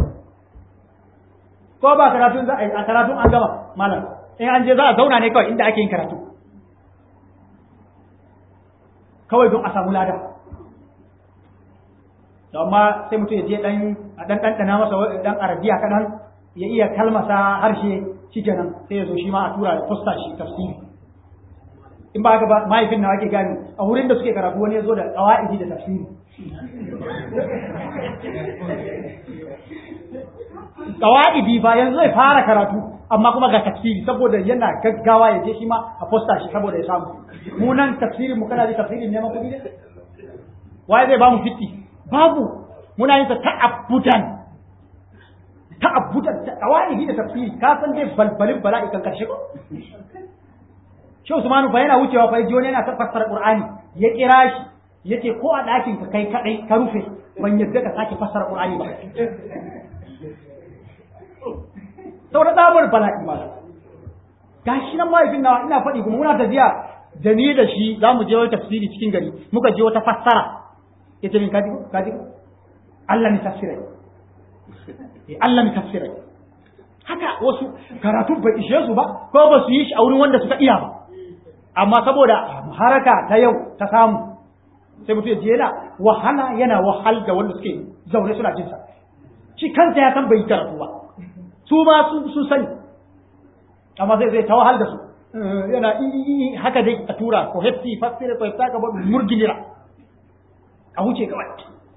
ko ba karatun za a karatun an gama malam in an je za a zauna ne kawai inda ake yin karatu kawai don a samu lada amma sai mutum ya je dan a dan ɗanɗana masa dan arabiya kaɗan ya iya kalmasa harshe shikenan sai ya zo shi ma a tura da fusta shi tafsiri in ba haka ba mahaifin na ake gani a wurin da suke karatu wani ya zo da qawaidi da tafsiri qawaidi ba yanzu zai fara karatu amma kuma ga tafsiri saboda yana gaggawa ya je shi ma a fusta shi saboda ya samu mu nan tafsirin mu kana da tafsirin neman kuɗi ne waye zai ba mu fitti babu muna yin sa ta'abbudan ta'abbudan ta qawaidi da tafsiri ka san dai balbalin bala'i kan karshe ko shi Usmanu fa yana wucewa fa ji wani yana ta fassara Qur'ani ya kira shi yace ko a ɗakin ka kai kadai ka rufe ban yadda ka sake fassara Qur'ani ba saboda tsabar bala'i ba gashi nan mahaifin nawa ina faɗi kuma muna tafiya da ni da shi za mu je wani tafsiri cikin gari muka je wata fassara yace min kaji kaji Allah ni tafsirai Allah ni tafsirai haka wasu karatu bai ishe su ba ko ba su yi shi a wurin wanda suka iya ba amma saboda haraka ta yau ta samu sai mutum ya je yana wahala yana wahal da wanda suke zaune suna jinsa shi kansa ya san bai karatu ba su ma sun sani amma zai zai ta wahal da su yana haka dai a tura ko hefti fasira ko hefta ka ba murginira a wuce kawai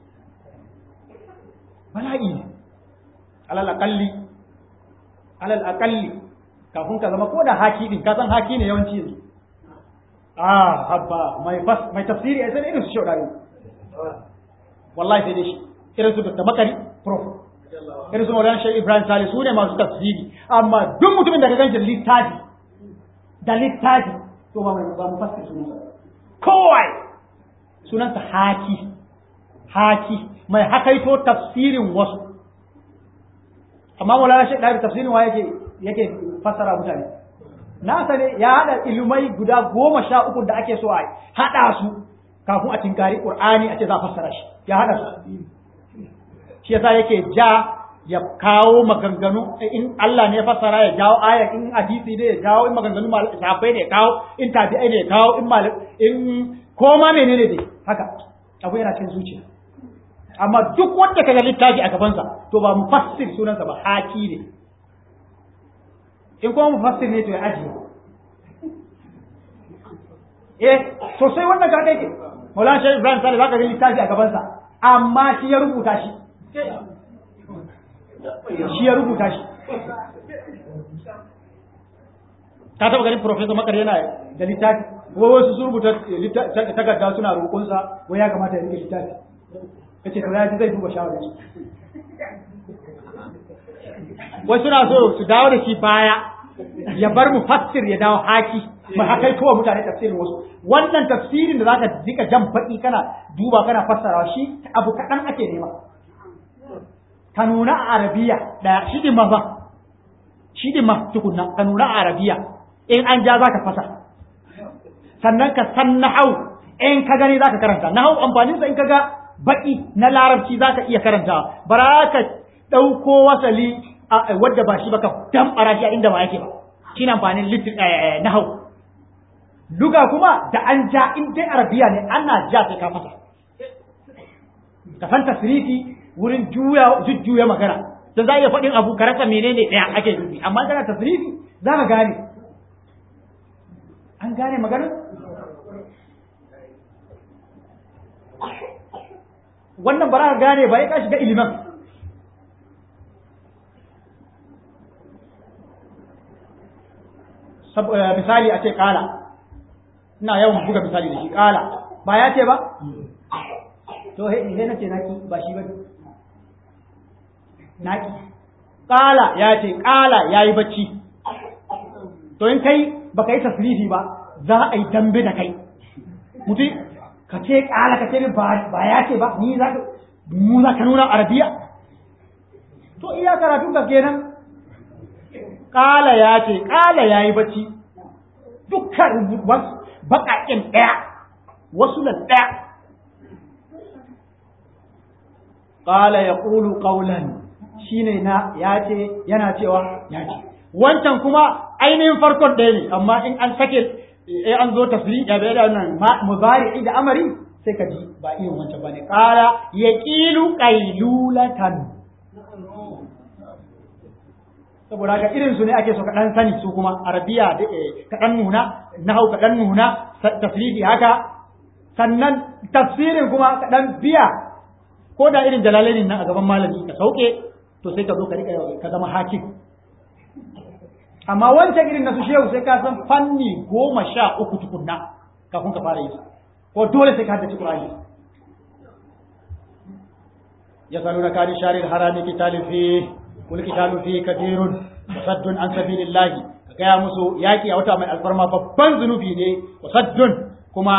bala'i ne alal aqalli alal aqalli kafin ka zama ko da haki din ka san haki ne yawanci yanzu ah habba mai fas mai tafsiri ai sai irin su shaudari wallahi sai dai shi irin su da makari prof irin su Maulana Sheikh Ibrahim Salih su ne masu tafsiri amma duk mutumin da ka ganshi da littafi da littafi to ba mai ba mu fassara sunan sa kowai sunan sa haki haki mai hakaito tafsirin wasu amma Maulana Sheikh Ibrahim tafsirin wa yake yake fassara mutane na sane ya hada ilmai guda goma sha uku da ake so a hada su kafin a tinkari Qur'ani a ce za a fassara shi ya hada su shi yasa yake ja ya kawo maganganu in Allah ne ya fassara ya jawo aya in hadisi ne ya jawo in maganganu sahabbai ne ya kawo in tabi'ai ne ya kawo in mal in koma menene dai haka abu yana cikin zuciya amma duk wanda kaga littafi a gabansa to ba mufassir sunansa ba haki ne in kuma mufassir ne to ya ajiye eh sosai wannan ka kai ke Maulana Sheikh Ibrahim Sale zaka ga littafi a gabansa amma shi ya rubuta shi shi ya rubuta shi ka taba ganin professor makar yana da littafi wai wasu sun rubuta takarda suna roƙonsa wai ya kamata ya rike littafi kace to ya ji zai duba shawarar shi wai suna so su dawo da shi baya ya bar mu fassir ya dawo haki ba haka kai kowa mutane tafsirin wasu wannan tafsirin da zaka dika jan baki kana duba kana fassara shi abu kaɗan ake nema ka nuna a arabiya ɗaya shi din ma ba shi din ma tukunna ka nuna a arabiya in an ja zaka fasa sannan ka san nahau in ka gani zaka karanta nahau amfanin sa in ka ga baki na larabci zaka iya karanta bara ka ɗauko wasali wadda ba shi ba ka damɓara shi a inda ba yake ba shi amfanin na hau luga kuma da an ja in dai arabiya ne ana ja sai ka fasa ka san tasrifi wurin juya jujjuya magana dan za a iya faɗin abu ka rasa menene ɗaya ake nufi amma kana tasrifi za ka gane an gane magana wannan ba za ka gane ba ya ka shiga ilimin misali a ce kala ina yawan buga misali da shi kala ba ya ce ba to he na ce naki ba shi ba naki kala ya ce kala ya yi bacci to in kai ba ka yi tasirifi ba za a yi dambe da kai mutum ka ce kala ka ce ba ya ce ba ni za ka mu za ka nuna arabiya to iya karatun ka kenan Ƙala ya ce, ƙala ya yi bacci, dukkan baƙaƙen ɗaya, wasu nan ɗaya. Ƙala ya ƙulu ƙaunan shi ne na ya ce, yana cewa ya ce. Wancan kuma ainihin farkon ɗaya ne, amma in an sake in an zo tasiri ya bai da nan muzari da amari sai ka ji ba irin wancan ba ne. Ƙala ya ƙilu ƙailulatan. saboda haka irin su ne ake so ka dan sani su kuma arabiya ka dan nuna nahau ka dan nuna tafsiri haka sannan tafsirin kuma ka dan biya ko da irin jalalainin nan a gaban malami ka sauke to sai ka zo ka rika ka zama hakim amma wancan irin na su shehu sai ka san fanni goma sha uku tukunna kafin ka fara yi ko dole sai ka haddace Qur'ani ya saluna kani sharil harami kitalin fi kul kitalu fi kathirun wasaddun an sabilillahi ka gaya musu yaki a wata mai alfarma babban zunubi ne wasaddun kuma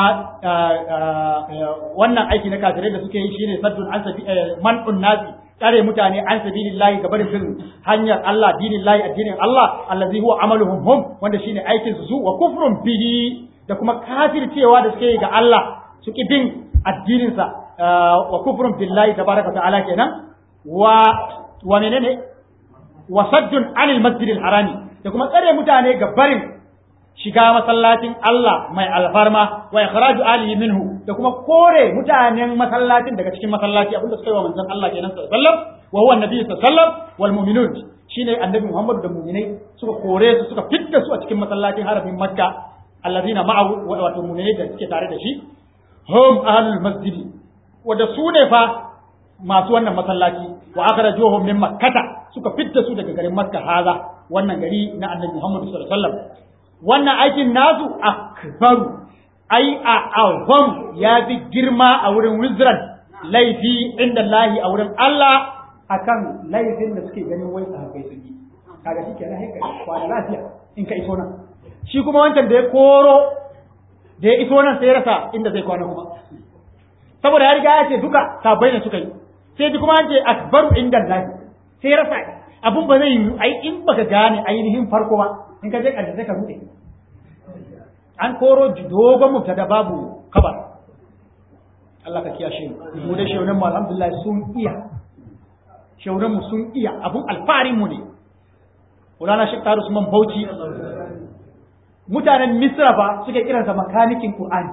wannan aiki na kafirai da suke yi shine saddun an sabi man'un nasi tsare mutane an sabilillahi ga barin bin hanyar Allah dinin lahi addinin Allah allazi huwa amaluhum hum wanda shine aikin su wa kufrun bihi da kuma kafircewa da suke yi ga Allah su ki bin addinin sa wa kufrun billahi tabaraka ta'ala kenan wa wa menene wa saddun anil masjidil harami da kuma tsare mutane ga barin shiga masallacin Allah mai alfarma wa ikhraju alihi minhu da kuma kore mutanen masallacin daga cikin masallaci abinda suka yi wa manzon Allah kenan sallallahu alaihi wasallam wa huwa annabi sallallahu alaihi wasallam wal mu'minun shine annabi Muhammad da mu'minai suka kore su suka fitta su a cikin masallacin harafin Makka allazina ma'ahu wato mu'minai da suke tare da shi hum ahlul masjidi wanda su ne fa masu wannan masallaci wa akhrajuhum min makkata suka fitta su daga garin Makka haza wannan gari na annabi Muhammad sallallahu alaihi wasallam wannan aikin nasu akbaru ai a azam ya fi girma a wurin wizran laifi inda lahi a wurin Allah akan laifin da suke ganin wai sahabbai sun yi kaga shi kenan haika kwana lafiya in ka iso nan shi kuma wancan da ya koro da ya iso nan sai ya rasa inda zai kwana kuma saboda ya riga ya ce duka sahabbai ne suka yi sai ji kuma an ce akbaru inda lahi sai ya rasa abun ba zai yi ai in baka gane ainihin farko ba in ka je ƙarshe sai ka rude an koro dogon mubtada babu kabar Allah ka kiyashe mu mu da shaunan mu alhamdulillah sun iya shaunan mu sun iya abun alfarin mu ne Ulana Sheikh Taru Usman Bauchi mutanen Misra ba suke kiransa makanikin Qur'ani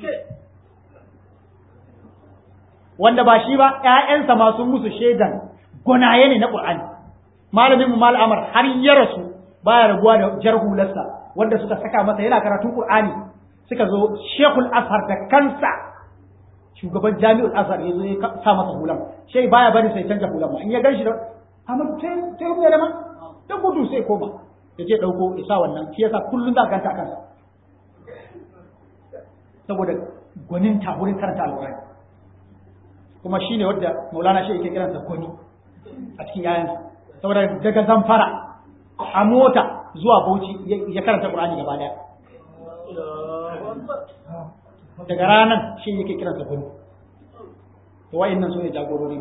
wanda ba shi ba ƴaƴansa ma sun musu shaidan gonaye ne na Qur'ani malamin mu Mal Amar har ya rasu baya rabuwa da jar hularsa wanda suka saka masa yana karatun Qur'ani suka zo Sheikhul Azhar da kansa shugaban Jami'ul Azhar ya zo ya sa masa hulan sai baya bari sai canja hulan ma in ya ganshi da amma sai sai rubuta da ma da gudu sai koma ya je dauko isa wannan shi yasa kullun za ka ganta kansa saboda gwanin ta wurin karanta alƙur'ani kuma shine wanda Maulana shi yake kiransa gwani a cikin yayansa saboda daga zamfara a mota zuwa Bauchi ya karanta Qur'ani gaba daya. Daga ranar shi yake kiransa gudu. To wa'annan su ne jagorori.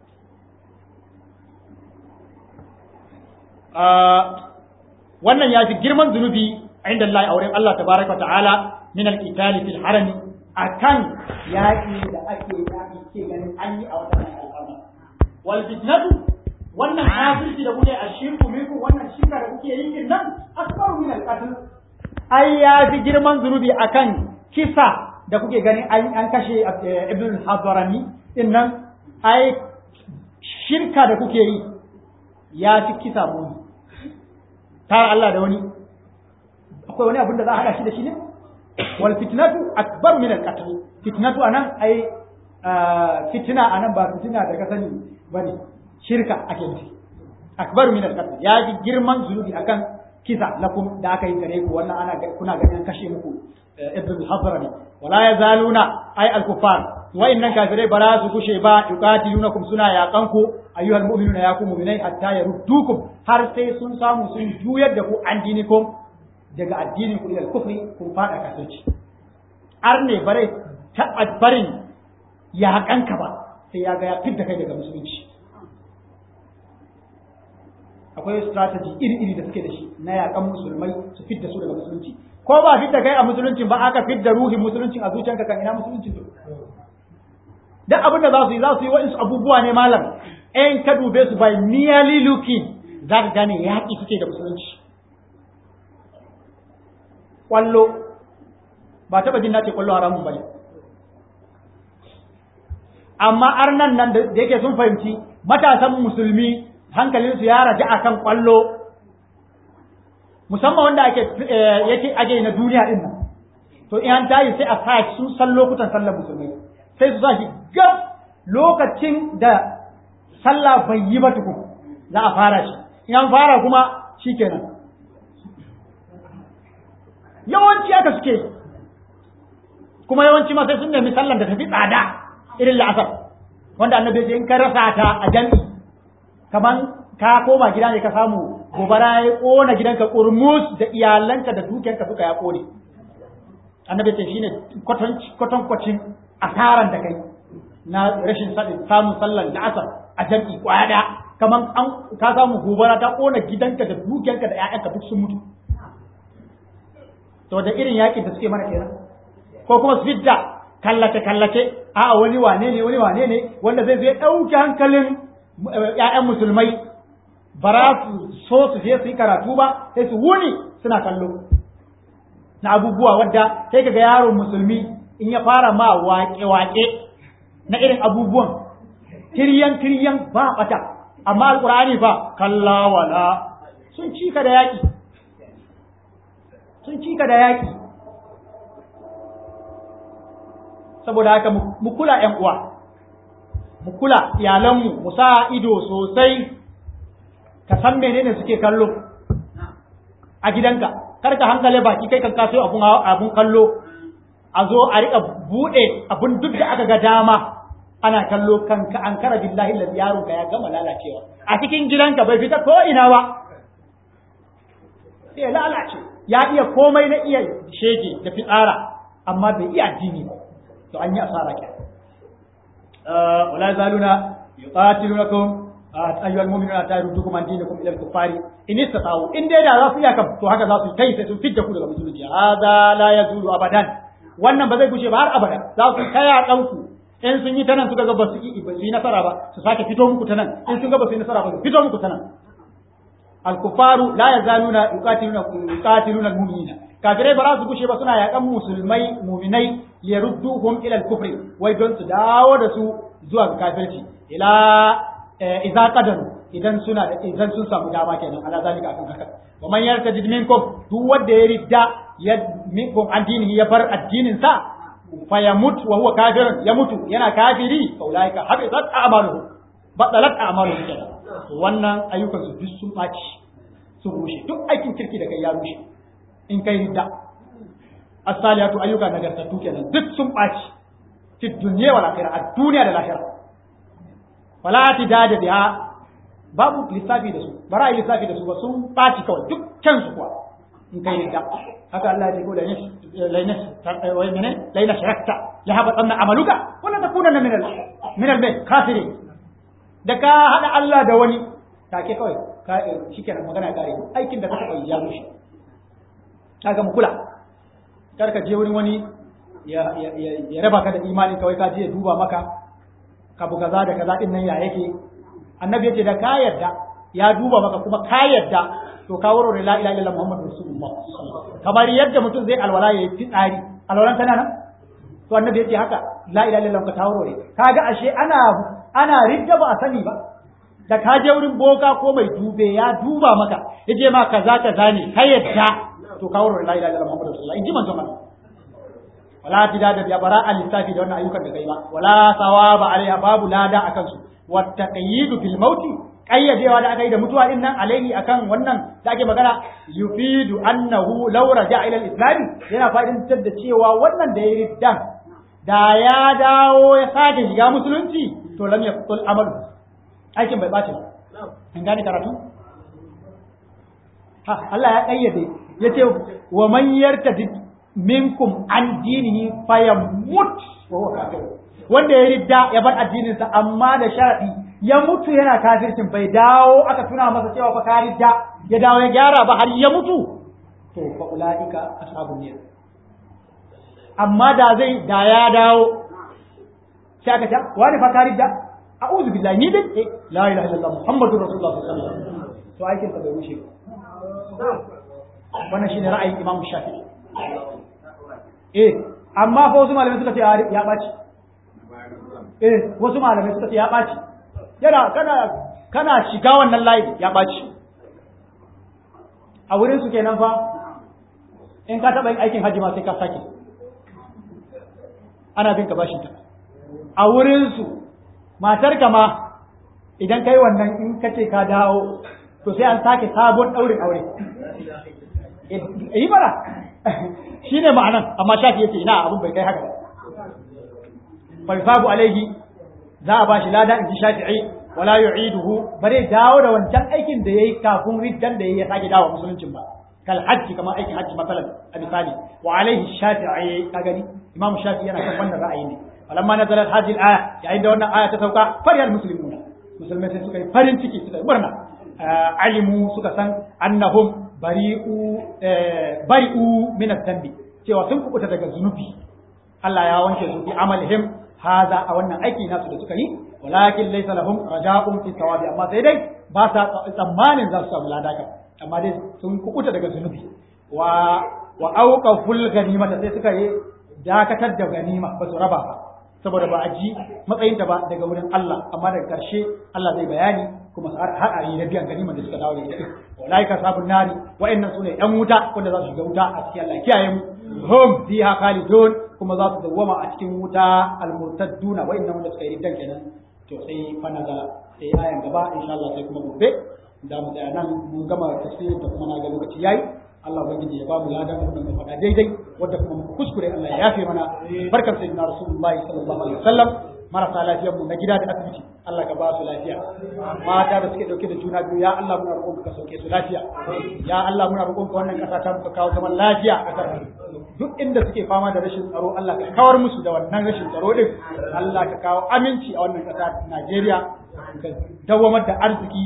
Wannan ya fi girman zunubi a inda Allah a wurin Allah tabaraka ta'ala min al-qitali fil harami akan yaƙi da ake yaƙi ke ganin an yi a wannan al'amari. Wal fitnatu wannan kafirci da kuke a shirku minku wannan shirka da kuke yin nan asbaru min al-qatl ai ya fi girman zunubi akan kisa da kuke gani an kashe ibn hadarani din nan ai shirka da kuke yi ya fi kisa muni tara Allah da wani akwai wani abin da za a hada shi da shi ne wal fitnatu akbar min al-qatl fitnatu anan ai fitina anan ba fitina da ka sani bane shirka ake nufi akbaru min al-qatl ya ji girman zunubi akan kisa lakum da aka yi gare ku wannan ana kuna ganin kashe muku ibn al-hadrami wala yazaluna ay al-kuffar wa innan kafirai ba za su kushe ba yuqatilunakum suna yaƙan ku ayyuhal mu'minuna ya ku mu'minai hatta yaruddukum har sai sun samu sun juyar da ku an dinikum daga addinin ku ila kufri kun fada kafirci ar ne bare ta barin yaƙanka ba sai ya ga ya fidda kai daga musulunci akwai strategy iri-iri da suke da shi na yakan musulmai su fidda su daga musulunci ko ba fidda kai a musulunci ba aka fidda ruhin musulunci a zuciyarka kan ina musulunci to duk abin da za su yi za su yi wa'insu abubuwa ne malam ɗayan ka dube su by merely looking za ka gane yaƙi suke da musulunci ƙwallo ba taɓa jin nace ƙwallo haramun ba ne amma arnan nan da yake sun fahimci matasan musulmi hankalinsu ya raja a kan ƙwallo musamman wanda ake yake ake na duniya din nan to in an tayi sai a sa sun san lokutan sallar musulmai sai su sa shi gab lokacin da sallah bai yi ba tukun za a fara shi in an fara kuma shikenan yawanci aka suke kuma yawanci ma sai sun nemi sallar da tafi tsada irin la'asar wanda annabi ya in ka rasa ta a jami'i kaman ka koma gida ne ka samu gobara ya kona gidanka kurmus da iyalanka da dukiyarka duka ya kone annabi ce shine kwatan kwacin asaran da kai na rashin samun sallar da asar a jam'i kwaya da kaman an ka samu gobara ta kona gidanka da dukiyarka da ƴaƴanka duk sun mutu to da irin yakin da suke mana kenan ko kuma su fidda kallace kallace a wani wane ne wani wane ne wanda zai zai ɗauki hankalin ƴaƴan musulmai ba za su so su je su yi karatu ba sai su wuni suna kallo na abubuwa wadda sai kaga yaron musulmi in ya fara ma waƙe-waƙe na irin abubuwan tiryan tiryan ba bata amma alqur'ani fa kalla wala sun cika da yaki sun cika da yaki saboda haka mu kula ƴan uwa mu kula iyalanmu mu sa ido sosai ka san menene suke kallo a gidanka kar ka hankale baki kai kan kaso abun abun kallo a zo a rika bude abun duk da aka ga dama ana kallo kanka an kara billahi la yaron ka ya gama lalacewa a cikin gidanka bai fita ko ina ba sai lalace ya iya komai na iya shege da fitsara amma bai iya addini ba to an yi asara ke wala zaluna yuqatilunakum ayyuhal mu'minuna ta yardukum an dinikum ila al-kuffari in istata'u in dai da za su iya kam to haka za su kai sai sun fidda ku daga musulunci hada la yazulu abadan wannan ba zai gushe ba har abada za su kaya danku in sun yi ta nan suka ga ba su yi nasara ba su sake fito muku ta nan in sun ga ba su yi nasara ba su fito muku ta nan al-kuffaru la yazaluna yuqatiluna yuqatiluna al-mu'minina kafirai ba za su gushe ba suna yakan musulmai mu'minai liyarudduhum ila al-kufri wai don su dawo da su zuwa kafirci ila idza qadaru idan suna da idan sun samu dama kenan ala zalika akan haka wa man yartadid minkum duk wanda ya ridda ya minkum addinihi ya bar addinin sa fa yamut wa huwa kafirun ya mutu yana kafiri fa ulaika habitat a'maluhum batalat a'maluhum kenan wannan ayyukan su duk sun baci su rushe duk aikin kirki da kai ya rushe in kai ridda as-salihatu ayyuka nagartattu kenan duk sun baci fi dunya wal akhirah a duniya da lahira wala da biha babu lissafi da su bara yi lissafi da su ba sun ɓaci kawai duk su kuwa in kai ridda haka Allah ya ce ko da lainas wai mene laina sharakta la haba tsanna amaluka wala takuna min al min al kafirin da ka hada Allah da wani take kawai ka shikenan magana kare aikin da ka taba ya mushi kaga mu kula kar ka je wurin wani ya ya raba ka da imani kawai ka je ya duba maka kabu kaza da kaza din nan ya yake annabi yace da ka yarda ya duba maka kuma ka yarda to ka warware la ilaha illallah muhammadu rasulullah kamar yadda mutum zai alwala yayi fitsari alwalan tana nan to annabi yace haka la ilaha illallah ka tawarware kaga ashe ana ana ridda ba a sani ba da ka je wurin boka ko mai dube ya duba maka yace ma kaza kaza ne ka yarda to ka warware la ilaha illallah muhammadu rasulullah in ji manzon Allah wala tidada bi bara al lissafi da wannan ayyukan da kai ba wala sawaba alaiha babu lada akan su wa taqyidu bil maut qayyadewa da aka yi da mutuwa din nan alaihi akan wannan da ake magana yufidu annahu law raja'a ila al islam yana fa'idantar da cewa wannan da ya riddan da ya dawo ya sake shiga musulunci to lam yaqtul amalu aikin bai bace ba an gane karatu ha Allah ya kayyade yace wa man yartadid minkum an dinihi fayamut wa huwa kafir wanda ya ridda ya bar addininsa amma da sharadi ya mutu yana kafircin bai dawo aka tuna masa cewa fa ka ridda ya dawo ya gyara ba har ya mutu to fa ulaika ashabun nar amma da zai da ya dawo sai aka ce wani fa ka ridda a'udhu billahi ni dai la ilaha illallah muhammadur rasulullah sallallahu alaihi wasallam to aikin sa bai rushe ba wannan shine ra'ayin imam shafi'i eh amma fa wasu malamai suka ce ya ɓaci eh wasu malamai suka ce ya ɓaci yana kana kana shiga wannan layi ya ɓaci a wurin su kenan fa in ka taɓa yin aikin hajji ma sai ka sake ana bin ka bashin ta a wurin su matar ka ma idan kai wannan in ka ce ka dawo to sai an sake sabon ɗaurin aure yi bara shi ne ma'anan amma shafi yace ina abin bai kai haka fa yusabu alaihi za a bashi lada in ji shafi'i wala yu'iduhu bare dawo da wancan aikin da yayi kafin riddan da yayi ya sake dawo musuluncin ba kal hajji kamar aikin hajji masalan a misali wa alaihi shafi'i ka gani imam shafi'i yana kan wannan ra'ayi ne falamma nazalat hadhihi al-aya yayin da wannan aya ta sauka fariyal muslimuna musulmai sai suka yi farin ciki suka yi murna alimu suka san annahum bari'u bari'u min adh-dhanbi cewa sun kubuta daga zunubi Allah ya wanke su fi amalihim haza a wannan aiki nasu da suka yi walakin laysa lahum raja'un fi thawabi amma sai dai ba sa tsammanin za su samu ladaka amma dai sun kukuta daga zunubi wa wa auqaful ganimata sai suka yi dakatar da ganima ba su raba ba saboda ba a ji matsayinta ba daga wurin Allah amma daga karshe Allah zai bayani kuma har a yi na biyan ganima da suka dawo da ita walaika sabun nari wa'annan sune yan wuta wanda za su shiga wuta a cikin Allah kiyaye mu hum fiha khalidun kuma za su dawwama a cikin wuta almurtadduna wa'annan wanda suka yi riddan kenan to sai fa nazala sai ayan gaba insha Allah sai kuma gobe da mu tsaya nan mun gama tafsirin ta kuma na ga lokaci yayi Allah ubangiji ya ba mu ladan wannan mu faɗa daidai wanda kuma muka kuskure Allah ya yafe mana barkar sayyidina rasulullahi sallallahu alaihi wasallam marasa lafiyar mu na gida da asibiti Allah ka ba su lafiya mata da suke dauke da juna biyu ya Allah muna roƙon ka sauke su lafiya ya Allah muna roƙon ka wannan ƙasa ta muka kawo zaman lafiya a ƙasar duk inda suke fama da rashin tsaro Allah ka kawar musu da wannan rashin tsaro din Allah ka kawo aminci a wannan ƙasa Najeriya ka dawamar da arziki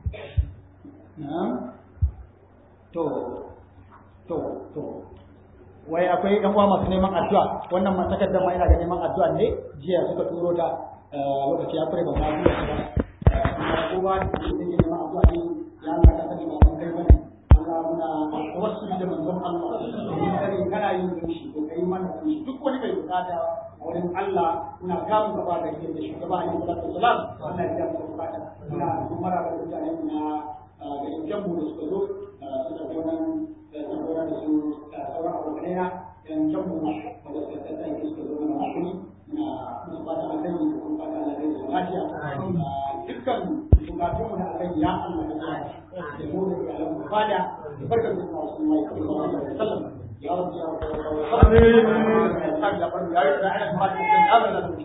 to to to wai akwai yan uwa masu neman addu'a wannan ma takardar ma ina ga neman addu'a ne jiya suka turo ta lokaci ya kure ba ma kuma ba kuma ba da yake neman addu'a ne ya Allah ka sani ba mun kai bane Allah muna wasu da manzon Allah mun sani kana yin shi ko kai mana shi duk wani mai bukata a wurin Allah muna gamu gaba da yake da shugaba Ali sallallahu alaihi wasallam wannan ya mu bukata ina kuma mara da mutane na da yankin mu da suka zo suka zo nan saboda da su sauran abokanai na yan can mu wanda suka tattara suka zo mana hakuri na musu fata alheri da kuma fata alheri da lafiya dukkan bukatun mu na alheri ya Allah ya sa da mu da iyalan mu fada da barkar da kuma wasu mai sallallahu alaihi wasallam ya rabbi ya rabbi ya rabbi ya rabbi ya rabbi ya rabbi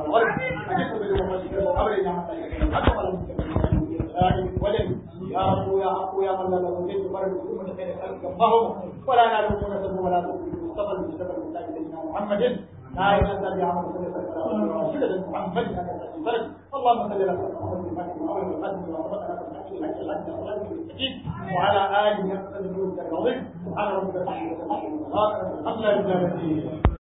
يا رب يا حق يا من لا نزيد فرد أمة خير خلق اللهم ولا نعلم نسب ولا نؤمن مصطفى المصطفى المتاج سيدنا محمد لا ينزل بعمل سيدنا محمد اللهم صل على محمد الفاتح وعلى القدم وصدقنا بالحق الحق الحق الحق المستقيم وعلى آله يقتل الجود العظيم سبحان ربك رب العزة عما يصفون الحمد لله